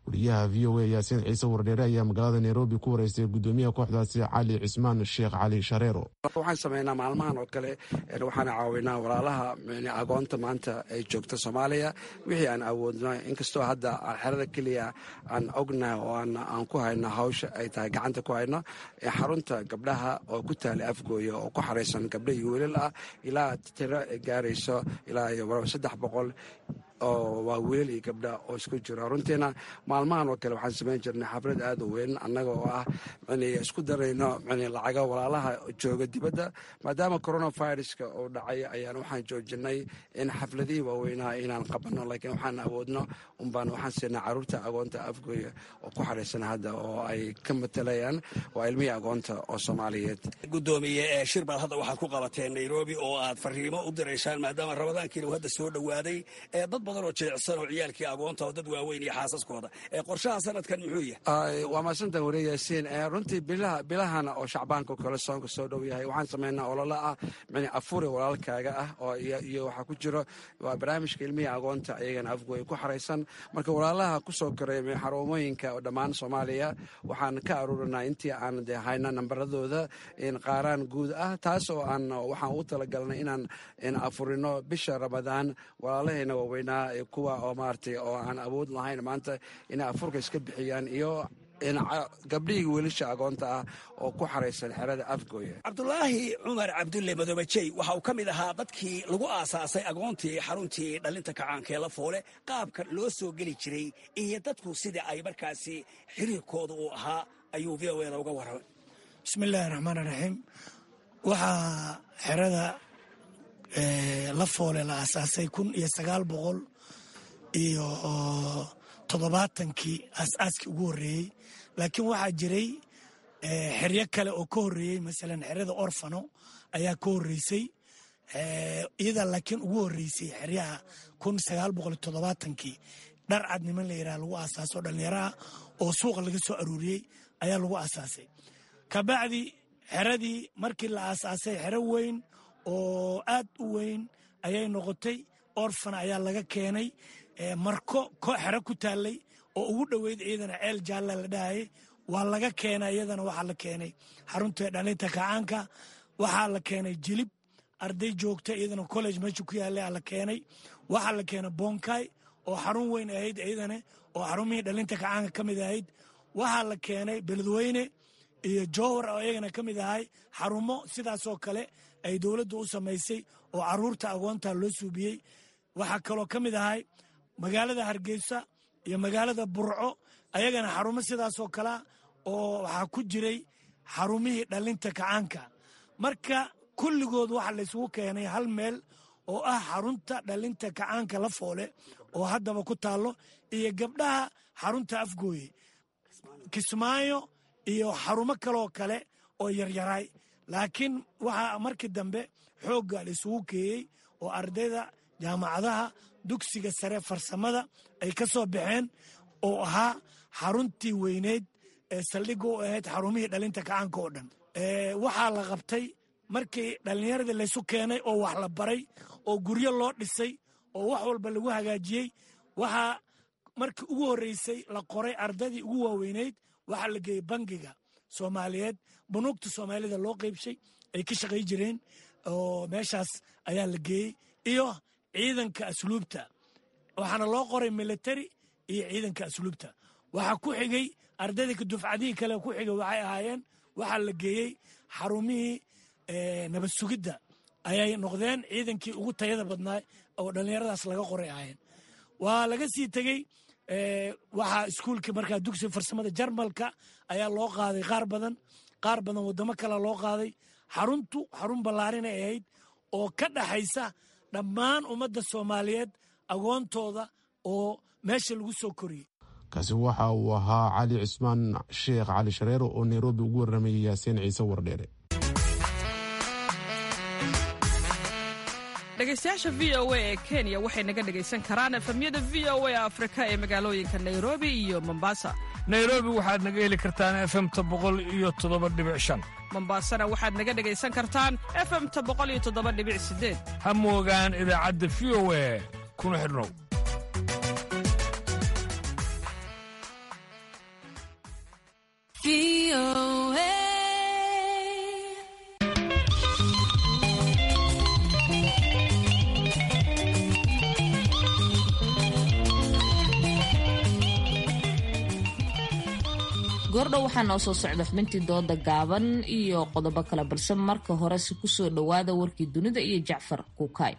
Speaker 1: wariyaha v o a yaasiin ciise wardheere ayaa magaalada nairobi ku wareystay gudoomiyaha kooxdaasi cali cismaan sheekh cali shareero
Speaker 13: waxaan sameynaa maalmahan oo kale waxaan caawinaa walaalaha agoonta maanta ay joogta soomaaliya wixii aan awoodno inkastoo hadda xerada keliya aan ognahay oo aan ku hayno hawsha ay tahay gacanta ku hayno xarunta gabdhaha oo ku taala afgooya oo ku xaraysan gabdha iyo wiilal ah ilaa tiro gaarayso ilaa iyo saddex boqol oo waa wiilal iyo gabdha oo isku jiro runtiina maalmahan oo kale waxaan samayn jirnay xaflad aad u weyn annaga oo ah isku darayno lacaga walaalaha jooga dibadda maadaama coronaviruska uu dhacay ayaan waxaan joojinay in xafladihii waaweynaha inaan qabanno laakiin waxaan awoodno unbaan waxaan siinaa caruurta agoonta afgooya oo ku xaraysan hadda oo ay ka matalayaan waa ilmihii agoonta oo soomaaliyeed
Speaker 14: gudoomiye shir baad hadda waxaad ku qabateen nairobi oo aad fariimo u diraysaan maadaama ramadaankiina uu hadda soo dhowaaday dad badan oo jilicsan oo ciyaalkii agoonta oo dad waaweyn iyo xaasaskooda qorshaha sanadkan muxuu yahay
Speaker 13: waa maadsantan wariye yaasiin runtii bilahana oo shacbaanka kale soonka soo dhow yahay waxaan samaynaa ololo ah afuri walaalkaaga ah oo iyo waxaa ku jiro waa barnaamijka ilmihii agoonta ayagana afgooya ku xaraysan marka walaalaha kusoo koray xarumooyinka oo dhammaan soomaaliya waxaan ka aruurinaa intii aan de hayna nambaradooda qaaraan guud ah taas oo aan waxaan u talagalnay inaan afurino bisha ramadaan walaalahayna waaweynaa kuwa oo maaragtay oo aan awood lahayn maanta inay afurka iska bixiyaan iyo gabdhihii wiilasha agoonta ah oo ku xaraysan xerada afgooya
Speaker 14: cabdulaahi cumar cabdulle madoobajey waxa uu ka mid ahaa dadkii lagu aasaasay agoontii xaruntii dhallinta kacaankaee la foole qaabka loo soo geli jiray iyo dadku sidai ay markaasi xiriirkooda uu ahaa ayuu v o eda uga warramay
Speaker 15: bismillaahi raxmaan raxiim waxaa xerada la foole la aasaasay kun iyo sagaal boqol iyo toddobaatankii aasaaskii ugu horreeyey laakiin waxaa jiray xeryo kale oo ka horreeyey masalan xerada orfano ayaa ka horreysay iyada laakiin ugu horreysay xeryaha kun sagaal boqol iyo toddobaatankii dhar cad niman la yidhaha lagu aasaaso dhallinyaraha oo suuqa laga soo aruuriyey ayaa lagu aasaasay kabacdi xeradii markii la aasaasay xero weyn oo aad u weyn ayay noqotay orfan ayaa laga keenay marko xero ku taallay oo ugu dhoweyd iyadana ceel jaalla la dhahayay waa laga keenay iyadana waxaa la keenay xarunta dhalinta kacaanka waxaa la keenay jilib arday joogta iyadana college meesha ku yaallay aa la keenay waxaa la keenay bonkay oo xarun weyn ahayd iyadana oo xarumihii dhalinta kacaanka ka mid ahayd waxaa la keenay beledweyne iyo jowhar oo iyagana ka mid ahay xarumo sidaasoo kale ay dowladdu u samaysay oo caruurta agoonta loo suubiyey waxaa kaloo ka mid ahay magaalada hargeysa iyo magaalada burco ayagana xarumo sidaasoo kalea oo waxaa ku jiray xarumihii dhalinta kacaanka marka kulligood waxaa laysugu keenay hal meel oo ah xarunta dhalinta kacaanka la foole oo haddaba ku taallo iyo gabdhaha xarunta afgooye kismaayo iyo xarumo kaloo kale oo yaryaraay laakiin waxaa markii dambe xoogga laysugu keeyey oo ardayda jaamacadaha dugsiga sare farsamada ay ka soo baxeen oo ahaa xaruntii weyneyd ee saldhigga u ahayd xarumihii dhalinta kacaanka oo dhan waxaa la qabtay markii dhallinyaradii laysu keenay oo wax la baray oo guryo loo dhisay oo wax walba lagu hagaajiyey waxaa markii ugu horreysay la qoray ardaydii ugu waaweyneyd waxaa la geeyey bangiga soomaaliyeed bunuugta soomaalida loo qeybshay ay ka shaqay jireen oo meeshaas ayaa la geeyey iyo ciidanka asluubta waxaana loo qoray military iyo ciidanka asluubta waxaa ku xigay ardayda dufcadihii kale ku xigay waxay ahaayeen waxaa la geeyey xarumihii nabad sugidda ayay noqdeen ciidankii ugu tayada badnaa oo dhallinyaradaas laga qoray ahaayeen waa laga sii tegey waxaa iskuulkii markaa dugsiga farsamada jarmalka ayaa loo qaaday qaar badan qaar badan waddamo kale loo qaaday xaruntu xarun ballaarinay ahayd oo ka dhaxaysa dhammaan ummadda soomaaliyeed agoontooda oo meesha lagu soo koriyey
Speaker 1: kaasi waxa uu ahaa cali cismaan sheekh cali shareero oo nairobi ugu warramayay yaasiin ciise wardheere
Speaker 16: dhegaystayaasha v o a ee kenya waxay naga dhegaysan karaan efemyada v o a afrika ee magaalooyinka nairobi iyo mombasa
Speaker 17: nairobi waxaad naga heli kartaan efemta boqol iyo toddoba dhibic shan
Speaker 16: mombasana waxaad naga dhegaysan kartaan efemta boqol iyo toddoba dhibic sideed
Speaker 17: ha moogaan idaacadda v o a kuna xidhnow
Speaker 2: goordhow waxaa noo soo socda xubintii dooda gaaban iyo qodobo kale balse marka horese kusoo dhowaada warkii dunida iyo jacfar kuukay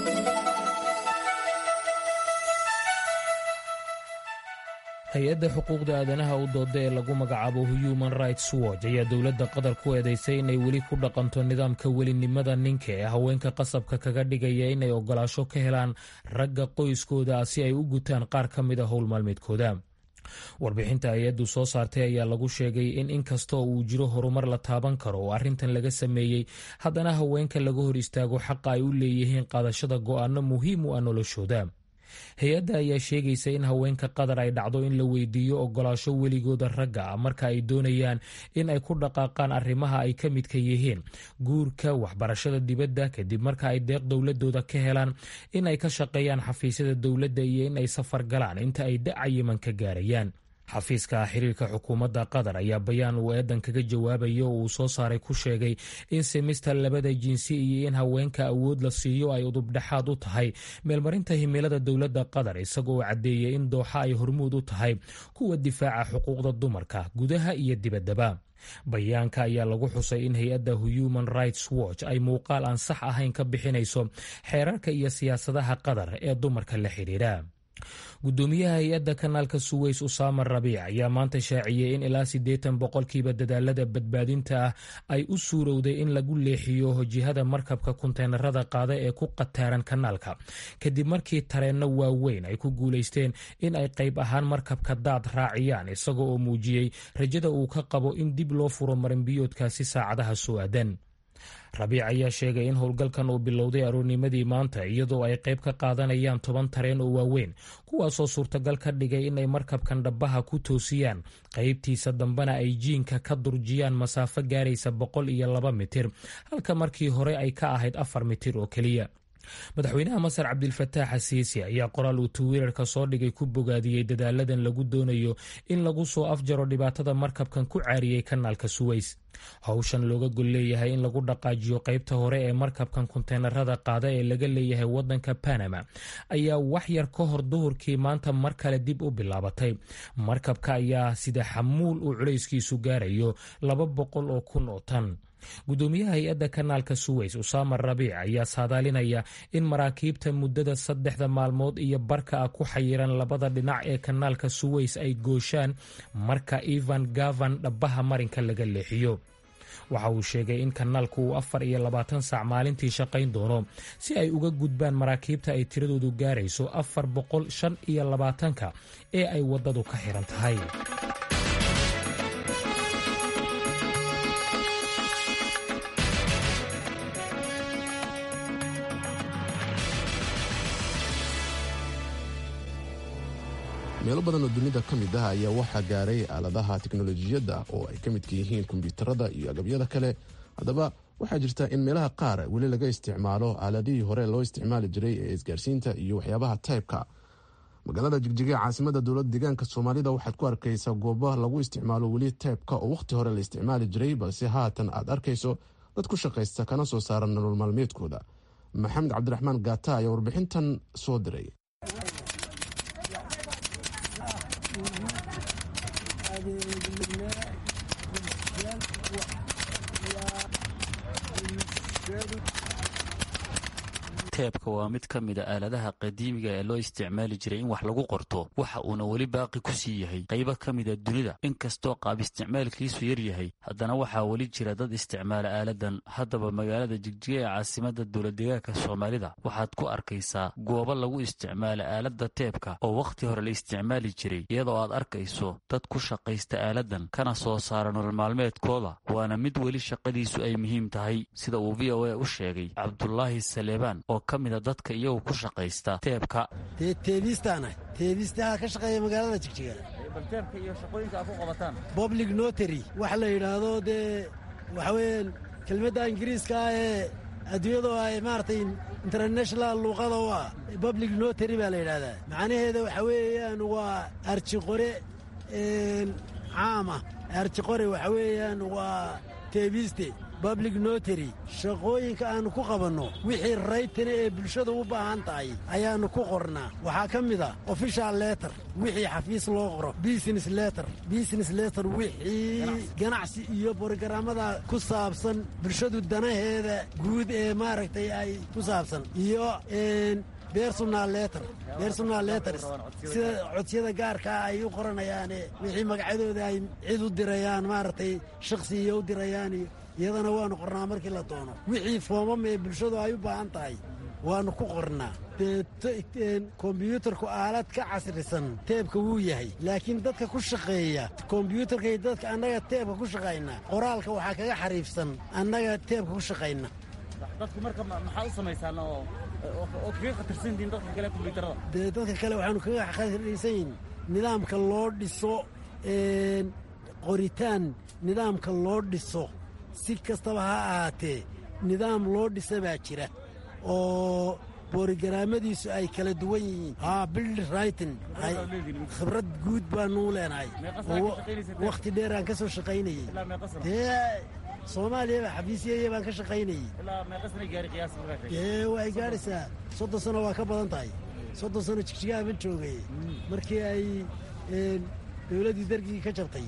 Speaker 5: hay-adda xuquuqda aadanaha u dooda ee lagu magacaabo human rights watch ayaa dowladda qatar ku eedeysay inay weli ku dhaqanto nidaamka welinimada ninka ee haweenka qasabka kaga dhigaya inay ogolaasho ka helaan ragga qoyskooda si ay u gutaan qaar ka mid a howl maalmeedkooda warbixinta hay-addu soo saartay ayaa lagu sheegay in inkastoo uu jiro horumar la taaban karo oo arrintan laga sameeyey haddana haweenka laga hor istaago xaqa ay u leeyihiin qaadashada go'aano muhiim u ah noloshooda hay-adda ayaa sheegaysa in haweenka qatar ay dhacdo in la weydiiyo ogolaasho weligooda ragga ah marka ay doonayaan in ay ku dhaqaaqaan arrimaha ay ka midka yihiin guurka waxbarashada dibadda kadib marka ay deeq dowladooda ka helaan in ay ka shaqeeyaan xafiisyada dowladda iyo in ay safar galaan inta ay da-cayiman ka gaarayaan xafiiska xiriirka xukuumadda qatar ayaa bayaan uu eedan kaga jawaabaya oo uu soo saaray ku sheegay in semester labada jinsi iyo in haweenka awood la siiyo ay udubdhexaad u tahay meelmarinta himilada dowladda qatar isagoo caddeeyay in dooxa ay hormuud u tahay kuwa difaaca xuquuqda dumarka gudaha iyo dibaddaba bayaanka ayaa lagu xusay in hay-adda human rights watch ay muuqaal aan sax ahayn ka bixinayso xeerarka iyo siyaasadaha qatar ee dumarka la xidhiidha gudoomiyaha hay-adda kanaalka suweys usaama rabiic ayaa maanta shaaciyey in ilaa siddeetan boqolkiiba dadaalada badbaadinta ah ay u suurowday in lagu leexiyo jihada markabka kunteenarada qaada ee ku qataaran kanaalka kadib markii tareenno waaweyn ay ku guulaysteen in ay qayb ahaan markabka daad raaciyaan isaga oo muujiyey rajada uu ka qabo in dib loo furo marinbiyoodkaasi saacadaha soo aadan rabiic ayaa sheegay in howlgalkan uu bilowday aroornimadii maanta iyadoo ay qayb ka qaadanayaan toban tareen oo waaweyn kuwaasoo suurtagal ka dhigay inay markabkan dhabaha ku toosiyaan qaybtiisa dambena ay jiinka ka durjiyaan masaafo gaaraysa boqol iyo laba mitir halka markii hore ay ka ahayd afar mitir oo keliya madaxweynaha masar cabdilfataax asiisi ayaa qoraal uu twitter-ka soo dhigay ku bogaadiyey dadaaladan lagu doonayo in lagu soo afjaro dhibaatada markabkan ku caariyey kanaalka suweys howshan looga gol leeyahay in lagu dhaqaajiyo qaybta hore ee markabkan kunteenarada qaada ee laga leeyahay wadanka panama ayaa wax yar ka hor duhurkii maanta mar kale dib u bilaabatay markabka ayaa sida xamuul uu culayskiisu gaarayo laba boqol oo kun oo tan gudoomiyaha hay-adda kanaalka suweys usaama rabiic ayaa saadaalinaya in maraakiibta muddada saddexda maalmood iyo barka ah ku xayiran labada dhinac ee kanaalka suweys ay gooshaan marka evan gavan dhabaha marinka laga leexiyo waxa uu sheegay in kanaalku uu afar iyo labaatan saac maalintii shaqayn doono si ay uga gudbaan maraakiibta ay tiradoodu gaarayso afar boqol shan iyo labaatanka ee ay waddadu ka xiran tahay
Speaker 1: meelo badan oo dunida ka mid ah ayaa waxaa gaaray aaladaha teknolojiyadda oo ay ka midka yihiin kombyuutarada iyo agabyada kale haddaba waxaa jirta in meelaha qaar weli laga isticmaalo aaladihii hore loo isticmaali jiray ee isgaarsiinta iyo waxyaabaha taybka magaalada jigjiga caasimada dowlada deegaanka soomaalida waxaad ku arkaysaa gooba lagu isticmaalo weli taybka oo wakhti hore la isticmaali jiray balse haatan aad arkayso dad ku shaqaysta kana soo saara nolol maalmeedkooda maxamed cabdiraxmaan gaata ayaa warbixintan soo diray
Speaker 18: teebka waa mid ka mida aaladaha qadiimiga ee loo isticmaali jiray in wax lagu qorto waxa uuna weli baaqi ku sii yahay qaybo ka mida dunida inkastoo qaab isticmaalkiisu yar yahay haddana waxaa weli jira dad isticmaala aaladan haddaba magaalada jigjiga ee caasimada dowladdeegaanka soomaalida waxaad ku arkaysaa goobo lagu isticmaala aaladda teebka oo wakhti hore la isticmaali jiray iyadoo aad arkayso dad ku shaqaysta aaladan kana soo saara nolol maalmeedkooda waana mid weli shaqadiisu ay muhiim tahay sida uu v o a u sheegay cabdulaahi saleebaan oo ka mida dadka iyagu ku shaqaysta teebka
Speaker 19: dee teebistaana teebistaha ka shaqeeya magaalada jigjiga
Speaker 18: bal teebka iyo shaqooyinka aad ku qabataan
Speaker 19: public notary waxa la yidhaahdo dee waxa weeyaan kelmadda ingiriiska ah ee adduunyadoo ay maaragtay international luuqada u ah public notary baa la yidhahdaa macnaheeda waxa weeyaan waa arji qore caama arjiqore waxa weeyaan waa teebiste public notary shaqooyinka aannu ku qabanno wixii raytana ee bulshadu u baahan tahay ayaannu ku qornaa waxaa ka mid a official letter wixii xafiis loo qoro business letter business letter wixii ganacsi iyo borogaraamada ku saabsan bulshadu danaheeda guud ee maaragtay ay ku saabsan iyo bersonal letter bersonal letters sida codsiyada gaarkaa ay u qoranayaane wixii magacyadooda ay cid u dirayaan maaragtay shakhsi iyo u dirayaan iyo iyadana waannu qornaa markii la doono wixii foomam ee bulshadu ay u baahan tahay waannu ku qornaa dee kombyuutarku aalad ka casrisan teebka wuu yahay laakiin dadka ku shaqeeya kombyuutarkay dadka annaga teebka ku shaqayna qoraalka waxaa kaga xariifsan annaga teebka ku shaqayna
Speaker 20: dadku marka maxaa u samaysaan oo oo kaga khatarsantihiin dadka kale kombyuutarada
Speaker 19: dee dadka kale waxaanu kaga khatarsanyihin nidaamka loo dhiso qoritaan nidaamka loo dhiso si kastaba ha ahaatee nidaam loo dhisa baa jira oo boorigaraamadiisu ay kala duwan yihiin haa bild raytin khibrad guud baanuu leenahay wakhti dheer aan ka soo shaqaynayey dee soomaaliyaba xafiisyaya baan ka shaqaynayey dee way gaadhaysaa soddon sano waa ka badan tahay soddon sano jigjigaha ma joogay markii ay dowladdii dargii ka jabtay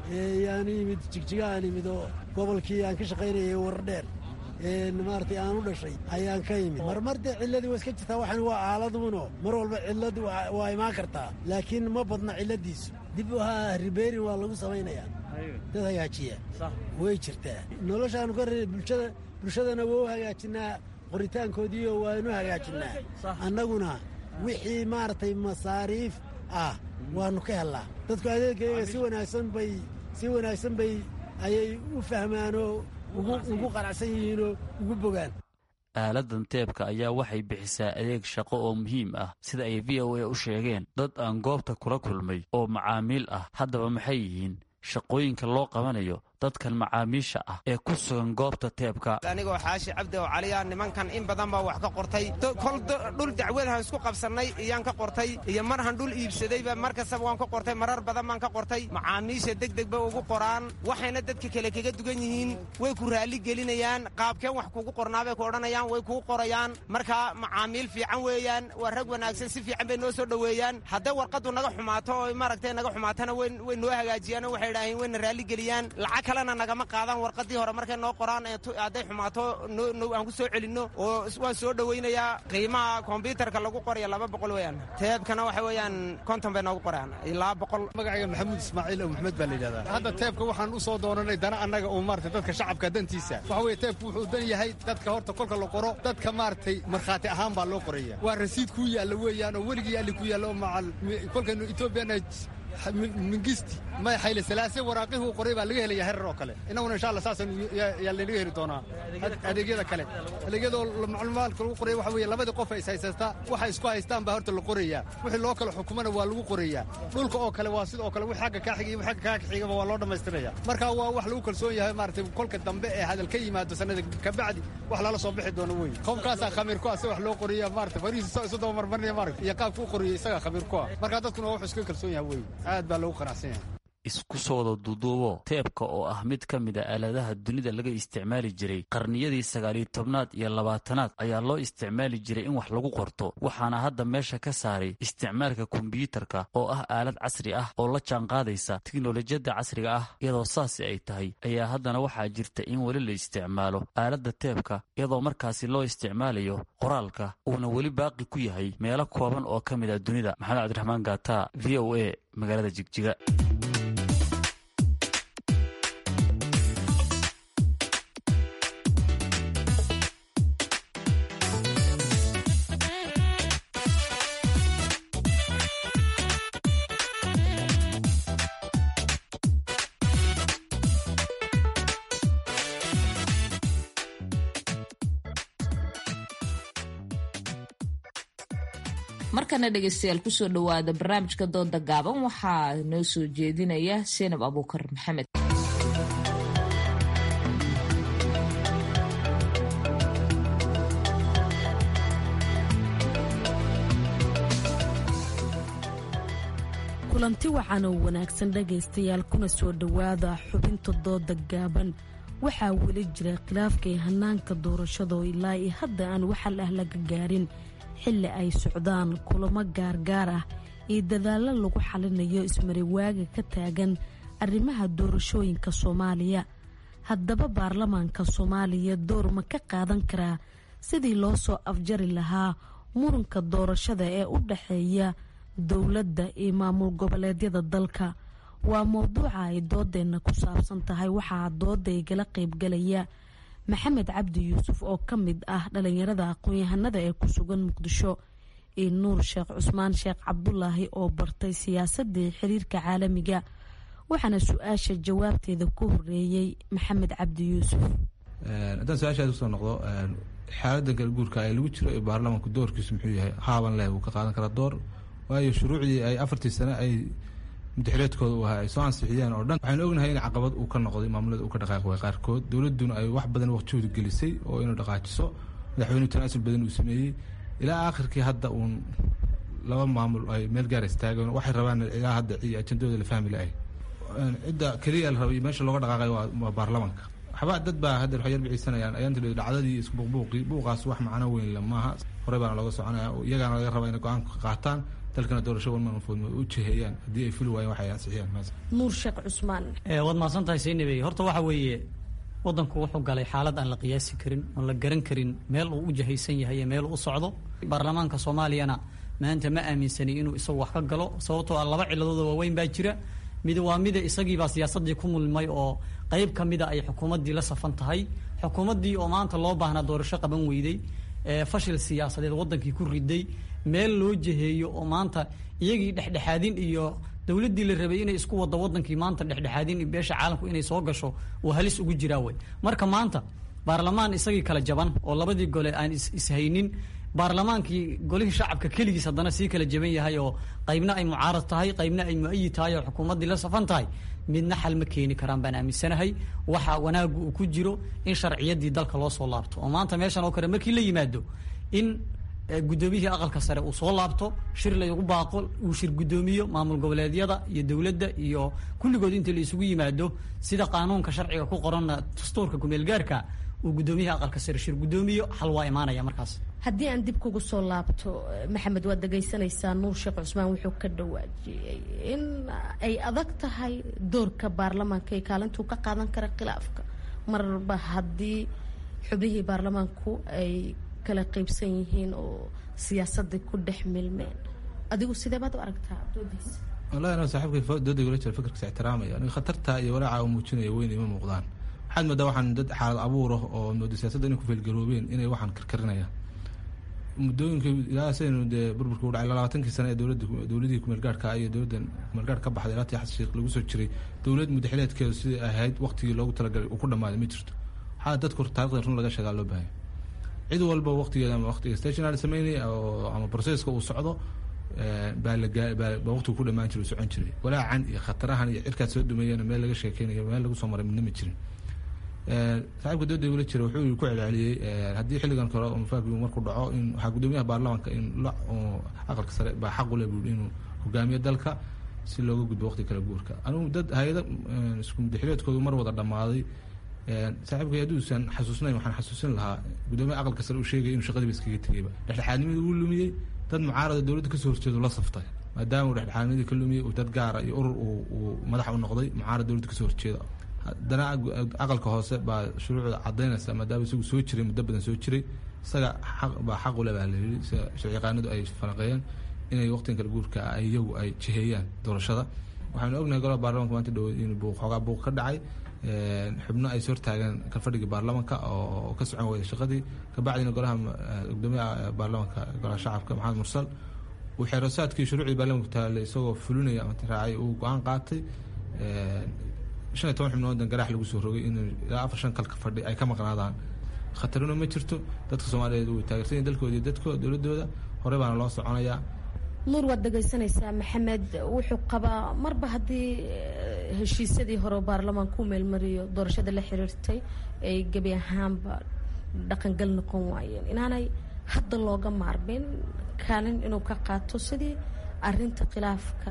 Speaker 19: yaanu yimid jigjigahaan yimid oo gobolkii aan ka shaqaynayay wardheer maaragtay aan u dhashay ayaan ka yimid marmar dee cilladii waa iska jirtaa waxan waa aaladuuno mar walba cilladu waa imaan kartaa laakiin ma badna cilladiisu dib ahaa ribeerin waa lagu samaynayaa dad hagaajiya way jirtaa noloshaanu ka re bulshada bulshadana waa u hagaajinaa qoritaankoodiiyo waanu hagaajinnaa annaguna wixii maaragtay masaariif ah waannu ka hellaa dadku adeegayaga si wanaagsan bay si wanaagsan bay ayay u fahmaanoo ugu qanacsan yihiinoo ugu bogaan
Speaker 18: aaladan teebka ayaa waxay bixisaa adeeg shaqo oo muhiim ah sida ay v o a u sheegeen dad aan goobta kula kulmay oo macaamiil ah haddaba maxay yihiin shaqooyinka loo qabanayo dadkan macaamiisha ah ee ku sugan goobta teebka
Speaker 21: anigoo xaashi cabdi oo caliya nimankan in badan baa wax ka qortay kol dhul dacwadahan isku qabsannay iyaan ka qortay iyo marhan dhul iibsadayba mar kastaba waan ka qortay marar badan baan ka qortay macaamiisha degdeg bay ugu qoraan waxayna dadka kale kaga dugan yihiin way ku raalli gelinayaan qaabkeen wax kugu qornaabay ku odhanayaan way kuu qorayaan marka macaamiil fiican weeyaan waa rag wanaagsan si fiican bay noo soo dhoweeyaan hadday warqaddu naga xumaato oo maaragtay naga xumaatana way noo hagaajiyaan oo waxay idhaaheen wayna raalli geliyaan lacag kalena nagama qaadaan warqadii hore markay noo qoraan hadday xumaato aan ku soo celinno oo waan soo dhowaynayaa qiimaha kombyuutarka lagu qoraya laba boqol weeyaan teebkana waxa weeyaan konton bay noogu qoraan ilaa boqol
Speaker 22: magacayga maxamuud ismaaciil oo maxmed baa la yidhahdaa hadda teebka waxaan u soo doonanay dana annaga oo maarata dadka shacabka dantiisa waxa weeye teebku wuxuu dan yahay dadka horta kolka la qoro dadka maaragtay markhaati ahaan baa loo qoraya waa rasiid kuu yaalla weeyaan oo weligii alli ku yaalla oo macal kolkaynu etoobiyana mingisti may xayle salaase waraaqihuu qoray baa laga helaya herar oo kale innaguna insha allah saasaan yaa laynaga heli doonaa adeegyada kale adeegyadoo macluumaadka lagu qoraya waxa weeye labadii qof ay is haysataa waxay isku haystaan baa horta la qorayaa wixii loo kala xukumana waa lagu qorayaa dhulka oo kale waa sidoo kale wix xagga kaa xiga iyo xagga kaa xigaba waa loo dhammaystiraya marka waa wax lagu kalsoon yahay maaragtay kolka dambe ee hadal ka yimaado sanada kabacdi wax lala soo bixi doono wey qofkaasaa khamiir ku ah si wax loo qoriya maarata farihiisa isu daba marmarinaya maarata iyo qaabka u qoriyay isagaa khamiir ku ah marka dadkuna waa wax iska kalsoon yahay wey aad baa loogu qanacsan yahay
Speaker 18: isku soo wada duuduubo teebka oo ah mid ka mid a aaladaha dunida laga isticmaali jiray qarniyadii sagaaliyo tobnaad iyo labaatanaad ayaa loo isticmaali jiray in wax lagu qorto waxaana hadda meesha ka saaray isticmaalka kombiyuutarka oo ah aalad casri ah oo la jaanqaadaysa tiknolojiyadda casriga ah iyadoo saasi ay tahay ayaa haddana waxaa jirta in weli la isticmaalo aaladda teebka iyadoo markaasi loo isticmaalayo qoraalka uuna weli baaqi ku yahay meelo kooban oo ka mid a dunida maxamed cabdiraxmaan gaata v o a magaalada jigjiga
Speaker 2: markana dhegeystayaal kusoo dhowaada barnaamijka dooda gaaban waxaa noo soo jeedinaya seenab abuukar maxamed
Speaker 3: kulanti waxaan oo wanaagsan dhegaystayaal kuna soo dhowaada xubinta dooda gaaban waxaa weli jira khilaafkay hanaanka doorashado ilaa iyo hadda aan waxal ah laga gaarin xilli ay socdaan kulamo gaargaar ah iyo dadaallo lagu xalinayo ismariwaaga ka taagan arrimaha doorashooyinka soomaaliya haddaba baarlamaanka soomaaliya door ma ka qaadan karaa sidii loo soo afjari lahaa muranka doorashada ee u dhaxeeya dowladda iyo maamul goboleedyada dalka waa mowduuca ay doodeenna ku saabsan tahay waxaa dooda igala qaybgalaya maxamed cabdi yuusuf oo ka mid ah dhalinyarada aqoon-yahanada ee ku sugan muqdisho iyo nuur sheekh cusmaan sheekh cabdulaahi oo bartay siyaasadii xiriirka caalamiga waxaana su-aasha jawaabteeda ku horeeyey maxamed cabdi yuusuf
Speaker 7: haddaan su-aashaas usoo noqdo xaaladda galguurka ee lagu jiro ee baarlamaanku doorkiisu muxuu yahay haaban leh wuu ka qaadan karaa door waayo shuruucdii ay afartii sane ay mudaxireedkooda u ahaa ay soo ansixiyeen oo dhan waxaynu ognahay in caqabad uu ka noqday maamulada uu ka dhaqaaqi way qaarkood dowladduna ay wax badan waqtihooda gelisay oo inuu dhaqaajiso madaxweynuhu tanaasul badan uu sameeyey ilaa aakhirkii hadda uun laba maamul ay meel gaar istaageen waxay rabaan ilaa hadda ajandooda la fahmi la-ay cidda keliya la rabay meesha looga dhaqaaqay waa baarlamaanka waxba dad baa hadda waxay yarbicisanayaan ayaanta dhacdadii isku buuqbuuqii buuqaas wax macno weyn la maaha horey baana looga soconaya iyagaana laga rabaa inay go-aan ka qaataan dalkana doorasho walmanfood u jiheeyaan haddii ay fuli waayeen waxay ansixiyaan
Speaker 3: nuur sheekh cusmaan
Speaker 23: waad mahadsan tahay saynabey horta waxa weeye wadanku wuxuu galay xaalad aan la qiyaasi karin oon la garan karin meel uu u jahaysan yahay iyo meel uu u socdo baarlamaanka soomaaliyana maanta ma aaminsani inuu isagu wax ka galo sababtoo ah laba ciladooda waaweyn baa jira mid waa mida isagiibaa siyaasadii ku mulmay oo qeyb ka mida ay xukuumaddii la safan tahay xukuumaddii oo maanta loo baahnaa doorasho qaban weyday fashil siyaasadeed wadankii ku riday meel loo jeheeyo oo maanta iyagii dhexdhexaadin iyo dowladdii la rabay inay isku wado wadankii maanta dhexdhexaadin beesha caalamku inay soo gasho oo halis ugu jiraa wey marka maanta baarlamaan isagii kala jaban oo labadii gole aan ishaynin baarlamaankii golihii shacabka keligiis haddana sii kala jaban yahay oo qaybna ay mucaarad tahay qaybna ay mu-ayid tahay oo xukuumaddii la safan tahay midna xal ma keeni karaan baan aaminsanahay waxa wanaagu uu ku jiro in sharciyaddii dalka loo soo laabto oo maanta meeshan oo kale markii la yimaado in guddoomiyihii aqalka sare uu soo laabto shir laygu baaqo uu shir guddoomiyo maamul goboleedyada iyo dowladda iyo kulligood inta la isugu yimaado sida qaanuunka sharciga ku qoranna dastuurka kumeelgaarka uu guddoomiyaha aqalka sare shir guddoomiyo xal waa imaanaya markaas
Speaker 3: haddii aan dib kugu soo laabto maxamed waad dhegaysanaysaa nuur sheekh cusmaan wuxuu ka dhawaajiyey in ay adag tahay doorka baarlamaanka ee kaalintuu ka qaadan kara khilaafka marba haddii xubnihii baarlamaanku ay kala qaybsan yihiin oo siyaasadii ku dhex milmeen adigu sidee baad u aragtaa doodiisa
Speaker 7: wallahi anoo saaxiibkay dooda igula jira fikirkiisa ixtiraamaya aniga khatarta iyo walaaca uu muujinaya weyn ima muuqdaan waxaad moodaa waxaan dad xaalad abuur ah oo mooda siyaasadda inay ku feelgaroobeen inay waxaan karkarinayaan muddooyinka ilaa saynu dee burburka u dhacay labaatankii sane ee dowladda dowladihii kumeelgaarhka iyo dowladdan kumeelgaarh ka baxday ilaa tii xasan sheekh lagu soo jiray dowlad mudaxileedkeedu sidai ahayd waqtigii loogu talagalay uu ku dhammaaday ma jirto waxaa dadku taarikhda run laga sheegaa loo baahanya cid walba waqtigeeda ama waqtiga stationary sameynaya oo ama processka uu socdo baa lagabaa waqtigu ku dhamaan jiray uu socon jiray walaacan iyo khatarahan iyo cirkaad soo dumeeyana meel laga sheekeynayo meel lagu soo maray midna ma jirin saaxiibka dooda igula jira wuxuu ku celceliyey haddii xilligan kale mafaakigu markuu dhaco in waxaa guddoomiyaha baarlamaanka in la aqalka sare baa xaq u leh buui inuu hogaamiyo dalka si looga gudbo waqti kala guurka anigu dad hay-ada isku mudaxileedkoodu mar wada dhammaaday saaxiibkay hadduusan xasuusnayn waxaan xasuusin lahaa guddoomiyaha aqalka sare uu sheegay inuu shaqadiiba iskaga tegeyba dhexdhexaadnimadii uu lumiyey dad mucaarada dowladda kasoo horjeedu la saftay maadaama uu dhexdhexaadnimadii ka lumiyey uu dad gaara iyo urur uu madax u noqday mucaarad dowladda kasoo horjeeda haddana aqalka hoose baa shuruucda cadaynaysa maadaama isagu soo jiray muddo badan soo jiray isaga aq baa xaq ule baa layidhi sida sharciyaqaanadu ay falanqeeyeen inay waqtigan kala guurka iyagu ay jiheeyaan doorashada waxaanu ognahay golaha baarlamanka maanta dhow in buuq xoogaa buuq ka dhacay xubno ay soo hortaageen kalfadhigii baarlamanka oo ka socon weyda shaqadii kabacdina golaha gudoomiyaha baarlamanka golaha shacabka maxamed mursal uu xeerosaadkii shuruucdii baarlamanka taale isagoo fulinaya ama raacay uu go-aan qaatay shan iyo toban xubnoodan garaax lagu soo rogay in ilaa afar shan kalka fadhi ay ka maqnaadaan khataruna ma jirto dadka soomaaliyeed way taageersan yihin dalkooda iyo dadko dowladooda horey baana loo soconayaa
Speaker 3: nuur waad dhegaysanaysaa maxamed wuxuu qabaa marba haddii heshiisyadii hore baarlamaanka u meelmariyo doorashada la xiriirtay ay gebi ahaanba dhaqangal noqon waayeen inaanay hadda looga maarmin kaalin inuu ka qaato sidii arinta khilaafka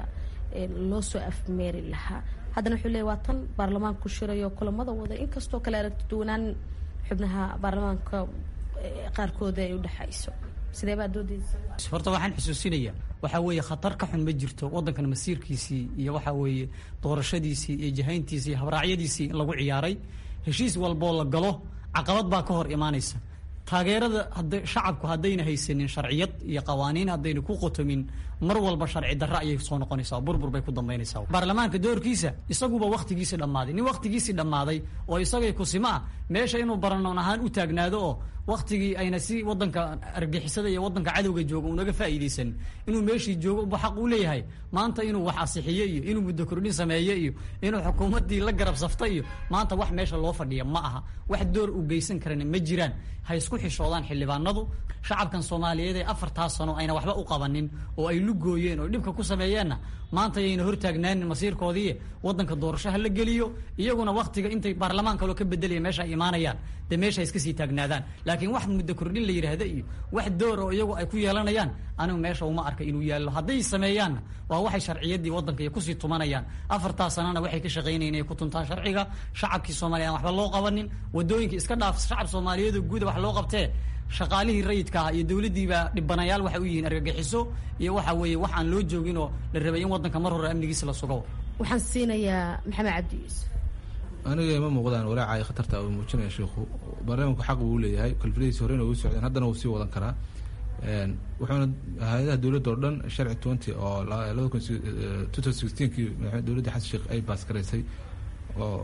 Speaker 3: loo soo afmeeri lahaa haddana wuxuu leey waa tan baarlamaanku shirayo kulamada wada inkastoo kale aragti duwanaan xubnaha baarlamaanka qaarkooda ay udhexayso sidee baa doodeysa
Speaker 23: horta waxaan xusuusinayaa waxaa weeye khatar ka xun ma jirto waddankan masiirkiisii iyo waxaa weeye doorashadiisii iyo jahayntiisii iyo habraacyadiisii in lagu ciyaaray heshiis walboo la galo caqabad baa ka hor imaanaysa taageerada hada shacabku haddayna haysanin sharciyad iyo qawaaniin haddayna ku qotomin mar walba sharci darre ayay soo noqonaysaa burbur bay ku dambaynaysaa baarlamaanka doorkiisa isaguba wakhtigiisii dhammaaday nin wakhtigiisii dhammaaday oo isagay kusimo ah meesha inuu baranoon ahaan u taagnaado oo wakhtigii ayna si wadanka argixisada iyo wadanka cadowga jooga unaga faa'iidaysan inuu meeshii joogo uba xaq uu leeyahay maanta inuu wax asixiyo iyo inuu muddo kordhin sameeyo iyo inuu xukuumaddii la garab safto iyo maanta wax meesha loo fadhiya ma aha wax door u geysan karana ma jiraan ha isku xishoodaan xildhibaanadu shacabkan soomaaliyeed ee afartaas sano ayna waxba u qabanin oo ay lugooyeen oo dhibka ku sameeyeenna maanta ayayna hortaagnaanin masiirkoodii wadanka doorasho ha la geliyo iyaguna wakhtiga intay baarlamaan kaloo ka bedelaya meesha ay imaanayaan dee meesha iska sii taagnaadaan laakiin wax muddo kordhin la yidhaahda iyo wax door oo iyagu ay ku yeelanayaan anigu meesha uma arka inuu yaallo hadday sameeyaanna waa waxay sharciyaddii waddanka iyo kusii tumanayaan afartaas sanana waxay ka shaqaynayeen inay ku tuntaan sharciga shacabkii soomaaliya aan waxba loo qabanin wadooyinka iska dhaaf shacab soomaaliyeedoo guuda wax loo qabtee shaqaalihii rayidka ah iyo dowladdiiba dhibanayaal waxay u yihiin argagixiso iyo waxa weeye wax aan loo joogin oo la rabay in waddanka mar hore amnigiisa la sugo
Speaker 3: waxaan siinayaa maxamed cabdi yuusuf
Speaker 7: aniga ma muuqdaan walaaca ay khatarta uu muujinaya sheikhu barnaamijku xaq uu leeyahay kalfiladiisi horena uu socdeen haddana wuu sii wadan karaa wuxuuna hay-adaha dowladda oo dhan sharci twenty oo labada kun two thousand sixteenkii dowladda xasan sheekh ay baas garaysay oo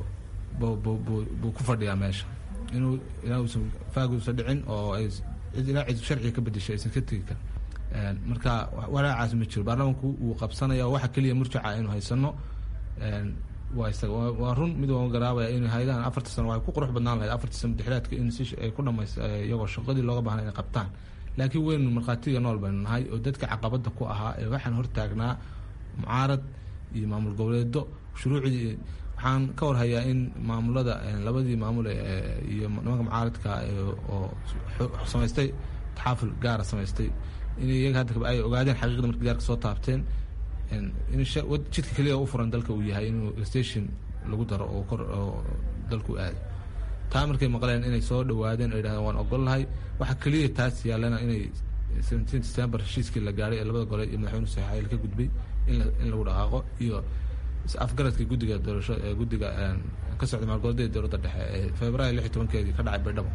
Speaker 7: buu ku fadhiyaa meesha inuu ilaa uusan faaguusan dhicin oo ay ilaa cid sharciga ka bedeshay aysan ka tegi karin marka walaacaas ma jiro baarlamaanku wuu qabsanaya waxa keliya murjaca aynu haysano waa isaga waa run mid waan garaabaya in hay-adahan afarta sano waxay ku qurux badnaan lahayd afarta sano dexlaadka in si ay ku dhamays iyagoo shaqadii looga baahnay inay qabtaan laakiin weynu markhaatiga nool baynu nahay oo dadka caqabada ku ahaa ee waxaan hortaagnaa mucaarad iyo maamul goboleedo shuruucdii waxaan ka warhayaa in maamulada labadii maamul iyo nimanka mucaaradka oo samaystay taxaaful gaara samaystay in iyaga hadda ay ogaadeen xaqiiqda markii gaarka soo taabteen in jidka keliya u furan dalka uu yahay inuu station lagu daro oo kor oo dalku aado taa markay maqleen inay soo dhawaadeen oo yidhahdeen waan ogolnahay waxa keliya taas yaallana inay seventeen december heshiiskii la gaadhay ee labada gole iyo madaxweyne saxaayil ka gudbay in in lagu dhaqaaqo iyo afgaradka guddiga doorasho ee guddiga ka socda maalgoboleeda dowladda dhexe ee februaayo lix iyo tobankeedii ka dhacay baydhabo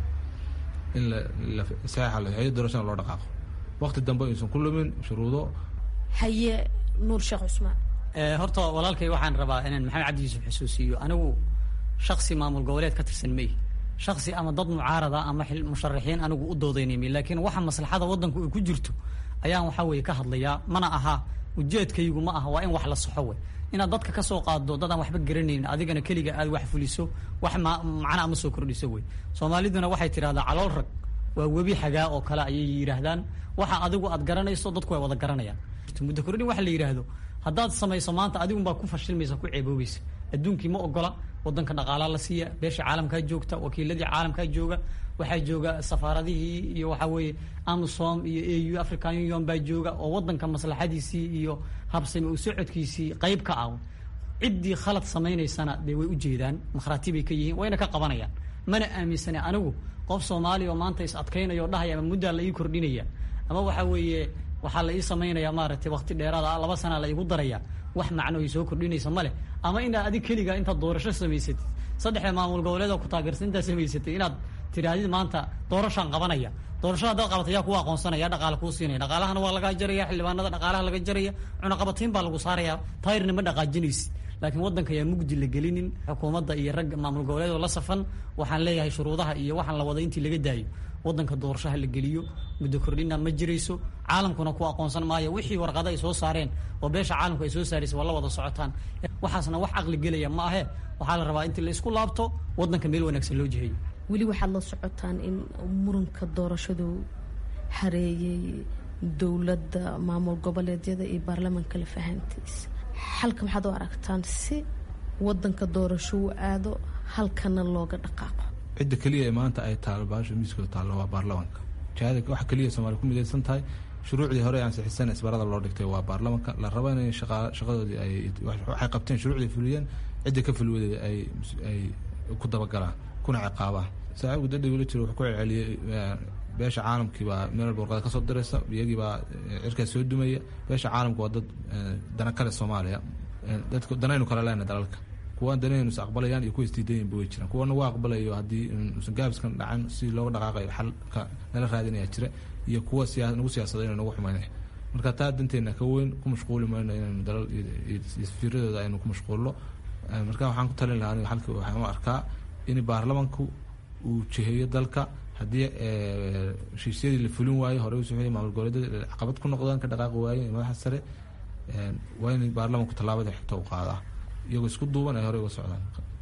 Speaker 7: in la saxeexa la saxeeyo doorashada loo dhaqaaqo waqti dambe aysan ku lumin shuruudo
Speaker 3: haye nuur sheekh cusmaan
Speaker 23: horta walaalkay waxaan rabaa inaan maxamed cabdi yuusuf xusuusiyo anigu shaksi maamul goboleed ka tirsan mey shaksi ama dad mucaarada ama musharaxiin anigu u doodaynaymi laakiin waxa maslaxada waddanku ay ku jirto ayaan waxaa weeye ka hadlayaa mana aha ujeedkaygu ma aha waa in wax la saxo wey inaad dadka ka soo qaado dad aan waxba garanaynin adigana keliga aad wax fuliso wax macna ama soo kordhiso wey soomaaliduna waxay tidhahdaa calool rag waa webi xagaa oo kale ayay yidhaahdaan waxa adigu aad garanayso dadku way wada garanayaan muddo kordhin waxa la yidhaahdo haddaad samayso maanta adigunbaa ku fashilmaysa ku ceeboobaysa adduunkii ma ogola wadanka dhaqaalaa la siiya beesha caalamkaa joogta wakiiladii caalamkaa jooga waxaa jooga safaaradihii iyo waxaa weeye amisom iyo a u african union baa jooga oo wadanka maslaxadiisii iyo habsami u socodkiisii qayb ka ah ciddii khalad samaynaysana dee way ujeedaan makhraati bay ka yihiin wayna ka qabanayaan mana aaminsane anigu qof soomaaliya oo maanta is adkaynaya oo dhahaya ama muddaa la ii kordhinaya ama waxaa weeye waxaa la ii samaynaya maaragtay wakti dheeraada laba sanaa la iigu daraya wax macno ay soo kordhinaysa ma leh ama inaad adig keliga intaad doorasho samaysatid saddexda maamul goboleed oo ku taageersan intaad samaysatay inaad tidhaahdid maanta doorashaan qabanaya doorashada haddaad qabatay yaa kuwa aqoonsanaya dhaqaale kuu siinaya dhaqaalahana waa lagaa jaraya xildhibaanada dhaqaalaha laga jaraya cunaqabatiin baa lagu saaraya tayrna ma dhaqaajinaysid laakiin waddanka ayaa mugdi la gelinin xukuumadda iyo ragga maamul goboleed oo la safan waxaan leeyahay shuruudaha iyo waxaan la wada intii laga daayo waddanka doorashaha la geliyo muddo kordhina ma jirayso caalamkuna ku aqoonsan maayo wixii warqado ay soo saareen oo beesha caalamku ay soo saaraysa waa la wada socotaan waxaasna wax caqli gelaya ma ahe waxaa la rabaa intii la isku laabto waddanka meel wanaagsan loo jiheeyo
Speaker 3: weli waxaad la socotaan in muranka doorashadu hareeyey dowladda maamul goboleedyada iyo baarlamaanka la fahantiisa xalka maxaad u aragtaan si wadanka doorasho u aado halkana looga dhaqaaqo
Speaker 7: cidda keliya ee maanta ay taalo baasha miiskooda taallo waa baarlamaanka jihada waxa keliya soomaaliya ku midaysan tahay shuruucdii hore aan sixisan isbarada loo dhigtay waa baarlamanka la rabo inay shaqadoodii ay waxay qabteen shuruucdii fuliyeen cidda ka fulwaday ay ay ku dabagalaan kuna ciqaabaan saaxiibku dadda weli jiro wuxuu ku celceliyey beesha caalamkii baa meel walba warqada kasoo diraysa iyagii baa cirkaas soo dumaya beesha caalamka waa dad dana kale soomaaliya dadka danaynu kale lehna dalalka kuwaan danaynu is aqbalayaan iyo kuwa isdiidayanba way jiraan kuwana waa aqbalayo haddii usan gaabiskan dhacan si looga dhaqaaqayo xalka nala raadinaya jira iyo kuwa siyaa nagu siyaasada inay nagu xumaynay marka taa danteena ka weyn ku mashquuli mayno inaynu dalal iyo fiiradooda aynu ku mashquulno marka waxaan ku talin lahaa aniga halka waxaan u arkaa in baarlamanku uu jiheeyo dalka haddii heshiisyadii la fulin waayo horey usoo maamul goboleedyada caqabad ku noqdaan ka dhaqaaqi waayen madaxa sare waa in baarlamanku tallaabada xigta u qaadaa iyagoo isku duuban ay horey uga socdaan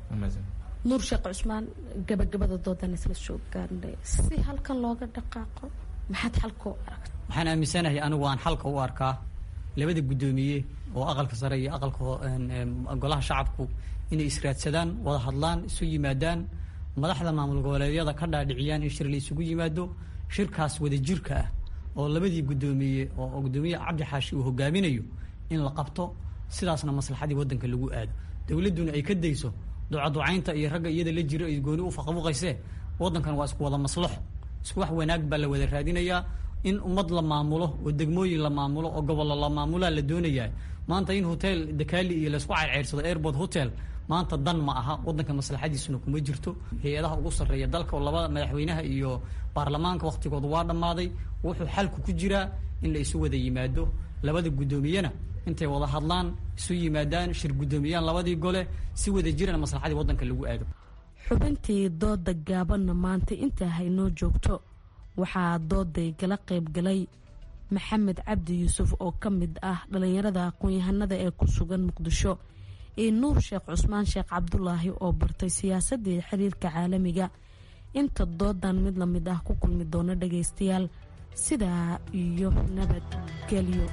Speaker 3: nuur sheekh cusmaan gabagabada doodan isla soo gaarnay si halkan looga dhaqaaqo maxaad xalka u aragta
Speaker 23: waxaan aaminsanahay anigu aan xalka u arkaa labada guddoomiye oo aqalka sare iyo aqalka golaha shacabku inay israadsadaan wada hadlaan isu yimaadaan madaxda maamul goboleedyada ka dhaadhiciyaan in shir la isugu yimaado shirkaas wadajirka ah oo labadii guddoomiye oo guddoomiye cabdi xaashi uu hogaaminayo in la qabto sidaasna maslaxadii waddanka lagu aado dowladduna ay ka dayso ducaducaynta iyo ragga iyada la jiro ay gooni u faqabuqaysee waddankan waa isku wada maslaxo isku wax wanaag baa la wada raadinayaa in ummad la maamulo oo degmooyin la maamulo oo gobollo la maamulaa la doonayaa maanta in hotel dakaali iyo laysku ceyrceyrsado airport hotel maanta dan ma aha waddanka maslaxadiisuna kuma jirto hay-adaha ugu sarreeya dalka oo labada madaxweynaha iyo baarlamaanka wakhtigooda waa dhammaaday wuxuu xalku ku jiraa in la isu wada yimaado labada guddoomiyena intay wada hadlaan isu yimaadaan shir guddoomiyaan labadii gole si wada jirana maslaxadii waddanka lagu aado
Speaker 3: xubintii dooda gaabanna maanta intaa haynoo joogto waxaa dooday gala qaybgalay maxamed cabdi yuusuf oo ka mid ah dhallinyarada aqoon-yahanada ee ku sugan muqdisho iyo nuur sheekh cusmaan sheekh cabdulaahi oo bartay siyaasadii xiriirka caalamiga inta doodan mid la mid ah ku kulmi doona dhagaystayaal sidaa iyo nabadgelyo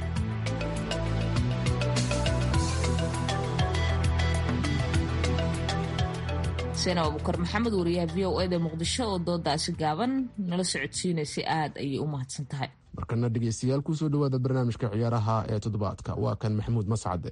Speaker 2: seen abubukar maxamed wariyaha v o eda muqdisho oo doodaasi gaaban nala socodsiinaysay aada ayay u mahadsan tahay
Speaker 1: markana dhegeystayaal kusoo dhawaada barnaamijka ciyaaraha ee toddobaadka waa kan maxamuud mascade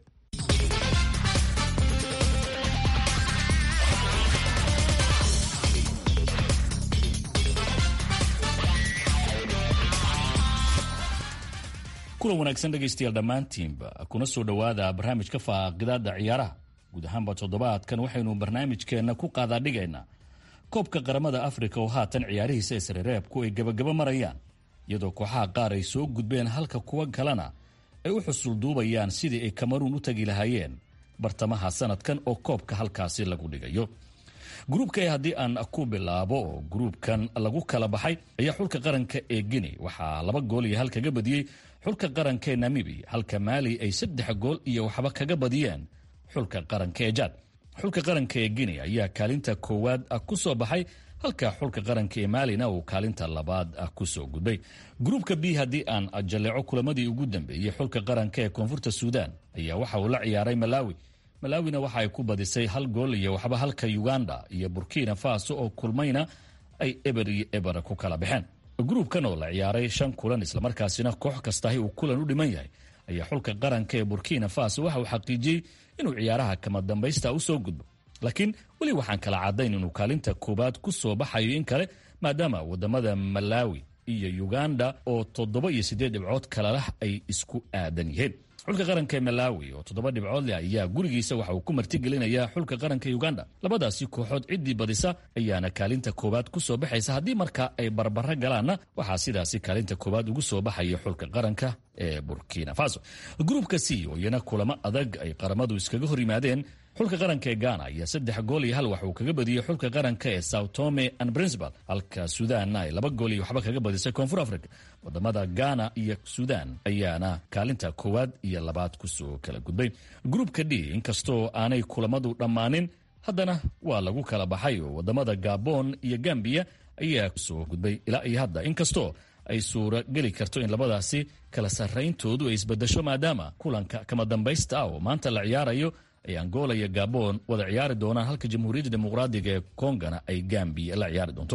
Speaker 4: kulan wanaagsan dhegaystayaal dhammaantiinba kuna soo dhowaada barnaamijka faaqidaada ciyaaraha guud ahaanba toddobaadkan waxaynu barnaamijkeenna ku qaadaadhigaynaa koobka qaramada afrika oo haatan ciyaarihiisa isreereebku ay gabagaba marayaan iyadoo kooxaha qaar ay soo gudbeen halka kuwa kalena ay u xusul duubayaan sidii ay kamaruun u tagi lahaayeen bartamaha sanadkan oo koobka halkaasi lagu dhigayo gruubka e haddii aan ku bilaabo oo gruubkan lagu kala baxay ayaa xulka qaranka ee guinea waxaa laba gool iyo hal kaga badiyey xulka qaranka ee namibiya halka maali ay saddex gool iyo waxba kaga badiyeen xulka qaranka ee jaad xulka qaranka ee guinea ayaa kaalinta koowaad ku soo baxay halka xulka qaranka ee maalina uu kaalinta labaad ku soo gudbay gruubka b haddii aan jalleeco kulamadii ugu dambeeyey xulka qaranka ee koonfurta suudan ayaa waxa uu la ciyaaray malawi malaawina waxa ay ku badisay hal gool iyo waxba halka uganda iyo burkina faso oo kulmayna ay eber iyo eber ku kala baxeen gruubkan oo la ciyaaray shan kulan islamarkaasina koox kastahi uu kulan u dhiman yahay ayaa xulka qaranka ee burkina faso waxa uu xaqiijiyey inuu ciyaaraha kama dambaysta u soo gudbo laakiin weli waxaan kala caddayn inuu kaalinta koowaad ku soo baxayo in kale maadaama wadamada malawi iyo uganda oo toddoba iyo siddeed dhibcood kalalah ay isku aadan yihiin xulka qaranka ee malawi oo toddoba dhibcood leh ayaa gurigiisa waxa uu ku martigelinayaa xulka qaranka uganda labadaasi kooxood ciddii badisa ayaana kaalinta koowaad ku soo baxaysa haddii marka ay barbaro galaanna waxaa sidaasi kaalinta koowaad ugu soo baxaya xulka qaranka ee burkina faso gruubka c oo iyana kulamo adag ay qaramadu iskaga hor yimaadeen xulka qaranka ee ghana ayaa saddex gool iyo hal wax uu kaga badiyey xulka qaranka ee sao tome and principal halka suudanna ay laba gool iyo waxba kaga badisay koonfur africa wadamada ghana iyo suudan ayaana kaalinta koowaad iyo labaad kusoo kala gudbay gruubka d inkastoo aanay kulamadu dhammaanin haddana waa lagu kala baxay oo wadamada gabon iyo gambiya ayaa kusoo gudbay ilaa iyo hadda inkastoo ay suura geli karto in labadaasi kala sarrayntoodu ay isbedesho maadaama kulanka kama dambaysta ah oo maanta la ciyaarayo ay angola iyo gabon wada ciyaari doonaan halka jamhuuriyadda dimuqraadiga ee kongana ay gambiya la ciyaari doonto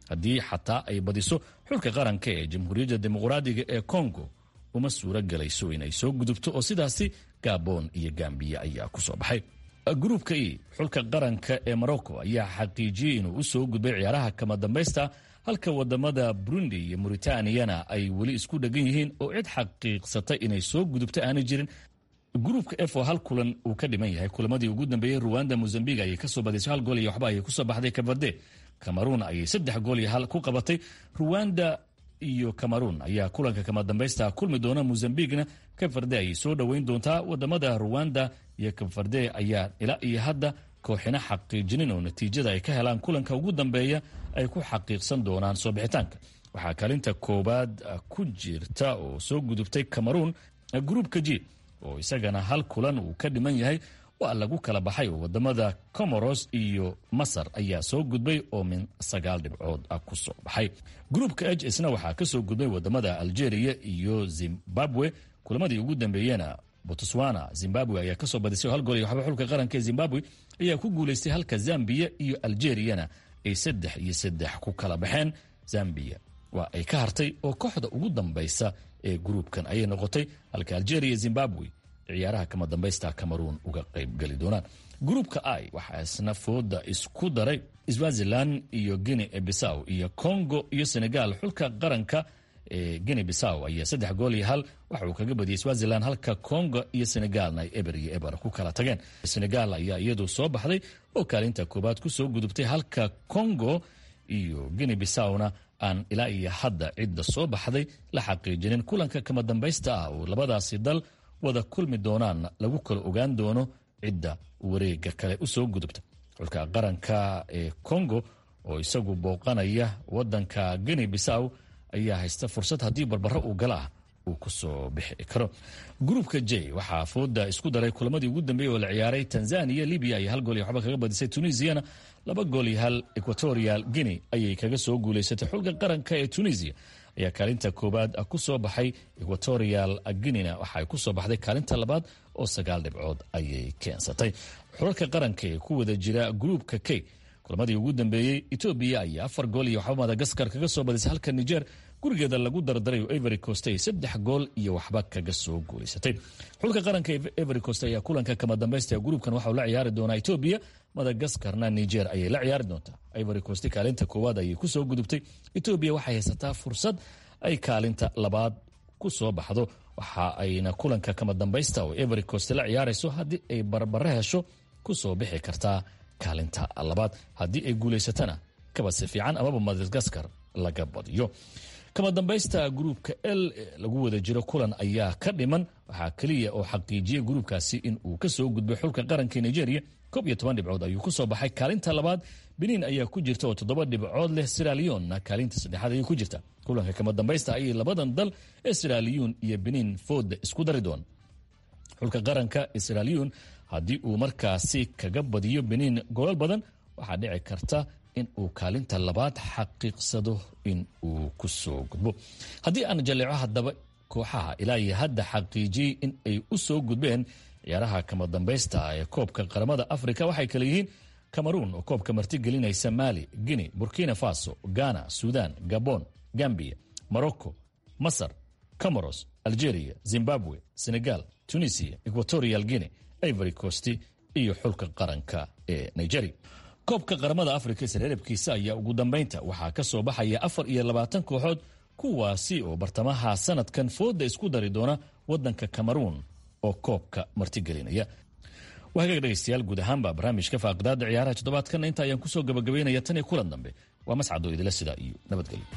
Speaker 4: haddii xataa ay badiso xulka qaranka ee jamhuuriyadda dimuqraadiga ee kongo uma suuro gelayso inay soo gudubto oo sidaasi gabon iyo gambiya ayaa ku soo baxay gruubka e xulka qaranka ee morocco ayaa xaqiijiyey inuu u soo gudbay ciyaaraha kama dambaysta halka wadamada burundi iyo mauritaniana ay weli isku dhegan yihiin oo cid xaqiiqsatay inay soo gudubto aanay jirin gruubka f oo hal kulan uu ka dhiman yahay kulamadii ugu dambeeyey ruwanda mozambiq ayay kasoo badisay hal gool iyo waxba ayay kusoo baxday kabade cameroon ayay saddex gool iyo hal ku qabatay ruwanda iyo cameroon ayaa kulanka kama dambaysta kulmi doona mozambiqna kafarde ayay soo dhoweyn doontaa wadamada ruwanda iyo kafarde ayaa ilaa iyo hadda kooxina xaqiijinin oo natiijada ay ka helaan kulanka ugu dambeeya ay ku xaqiiqsan doonaan soo bixitaanka waxaa kaalinta koowaad ku jirta oo soo gudubtay cameroon gruubka g oo isagana hal kulan uu ka dhiman yahay waa lagu kala baxay oo wadamada comoros iyo masar ayaa soo gudbay oo min sagaal dhibcood ah ku soo baxay gruubka h isna waxaa ka soo gudbay wadamada algeria iyo zimbabwe kulamadii ugu dambeeyena botswana zimbabwe ayaa kasoo badisay hal gool iyo waxba xulka qaranka ee zimbabwe ayaa ku guulaystay halka zambiya iyo algeriyana ay saddex iyo saddex ku kala baxeen zambiya waa ay ka hartay oo kooxda ugu dambaysa ee gruubkan ayay noqotay halka algeria iyo zimbabwe ciyaaraha kama dambaysta cameroon uga qaybgeli doonaan gruubka i waxaa isna fooda isku daray swazilan iyo guinea bisaw iyo congo iyo senegal xulka qaranka ee guinea bisaw ayaa saddex gool iyo hal waxa uu kaga badiyey swazilan halka congo iyo senegalna ay eber iyo eber ku kala tageen senegal ayaa iyadu soo baxday oo kaalinta koobaad kusoo gudubtay halka congo iyo guinea bisawna aan ilaa iyo hadda cidda soo baxday la xaqiijinin kulanka kama dambaysta ah oo labadaasi dal wada kulmi doonaan lagu kala ogaan doono cidda wareega kale usoo gudubta xulka qaranka ee congo oo isagu booqanaya wadanka guinea bisaw ayaa haysta fursad haddii barbaro uu gala ah uu kusoo bixi karo gruubka j waxaa fooda isku daray kulamadii ugu dambeeyey oo la ciyaaray tanzania libya ayay hal gool iyo waxba kaga badisay tunisiana laba gool iyo hal equatorial guinea ayay kaga soo guulaysatay xulka qaranka ee tunisia ayaa kaalinta koowaad ku soo baxay equatorial guinena waxaay ku soo baxday kaalinta labaad oo sagaal dhibcood ayay keensatay xulalka qaranka ee ku wada jira gruubka k kulamadii ugu dambeeyey etoobiya ayaa afar gool iyo waxba madagaskar kaga soo badisay halka niger gurigeeda lagu dardaray oo every cost ay saddex gool iyo waxba kaga soo guulaysatay xulka qaranka every cost ayaa kulanka kama dambaysta gruubkan waxau la ciyaari doonaa etoobiya madagaskarna niger ayay la ciyaari doontaa ivory coast kaalinta koowaad ayay kusoo gudubtay etoobiya waxay haysataa fursad ay kaalinta labaad ku soo baxdo waxa ayna kulanka kama dambaysta oo every coast la ciyaarayso haddii ay barbare hesho kusoo bixi kartaa kaalinta labaad haddii ay guulaysatana kabadsi fiican amaba madagaskar laga badiyo kama dambaysta gruubka l lagu wada jiro kulan ayaa ka dhiman waxaa keliya oo xaqiijiyey gruubkaasi in uu kasoo gudbay xulka qaranka nigeria koob iyo toban dhibcood ayuu kusoo baxay kaalinta labaad benin ayaa ku jirta oo toddoba dhibcood leh siralionna kaalinta saddexaad ayay ku jirta kulanka kama dambaysta ayay labadan dal ee siraliyon iyo benin fooda isku dari doon xulka qaranka siraliyon haddii uu markaasi kaga badiyo benin golal badan waxaa dhici karta in uu kaalinta labaad xaqiiqsado in uu kusoo gudbo haddii aan jaleeco haddaba kooxaha ilaa iyo hadda xaqiijiyey in ay u soo gudbeen ciyaaraha kama dambaysta ee koobka qaramada afrika waxay kale yihiin cameroon oo koobka martigelinaysa mali guinea burkina faso ghana sudan gabon gambia morocco masar comoros algeria zimbabwe senegal tunisia equatorial guinea ivory coast iyo xulka qaranka ee nigeria koobka qaramada afrika isreerabkiisa ayaa ugu dambaynta waxaa ka soo baxaya afar iyo labaatan kooxood kuwaasi oo bartamaha sanadkan fooda isku dari doona wadanka cameroon oo koobka martigelinaya wahagaag dhegaystayaal guud ahaanba barnaamijka faaqidaada ciyaaraha toddobaadkanna inta ayaan kusoo gabagabaynaya tan iyo kulan dambe waa mascado idila sidaa iyo nabadgelyo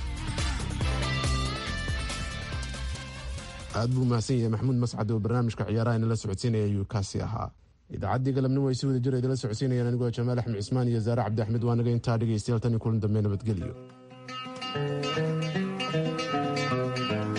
Speaker 1: aad buu mahadsan yahay maxamuud mascad oo barnaamijka ciyaaraha inala socodsiinaya ayuu kaasi ahaa idaacaddii galabnimo ay si wada jira idila socodsiinayaan anigoo jamaal axmed cismaan iyo zaare cabdi axmed waa naga intaa dhegaystayaal tan iyo kulan dambe nabadgelyo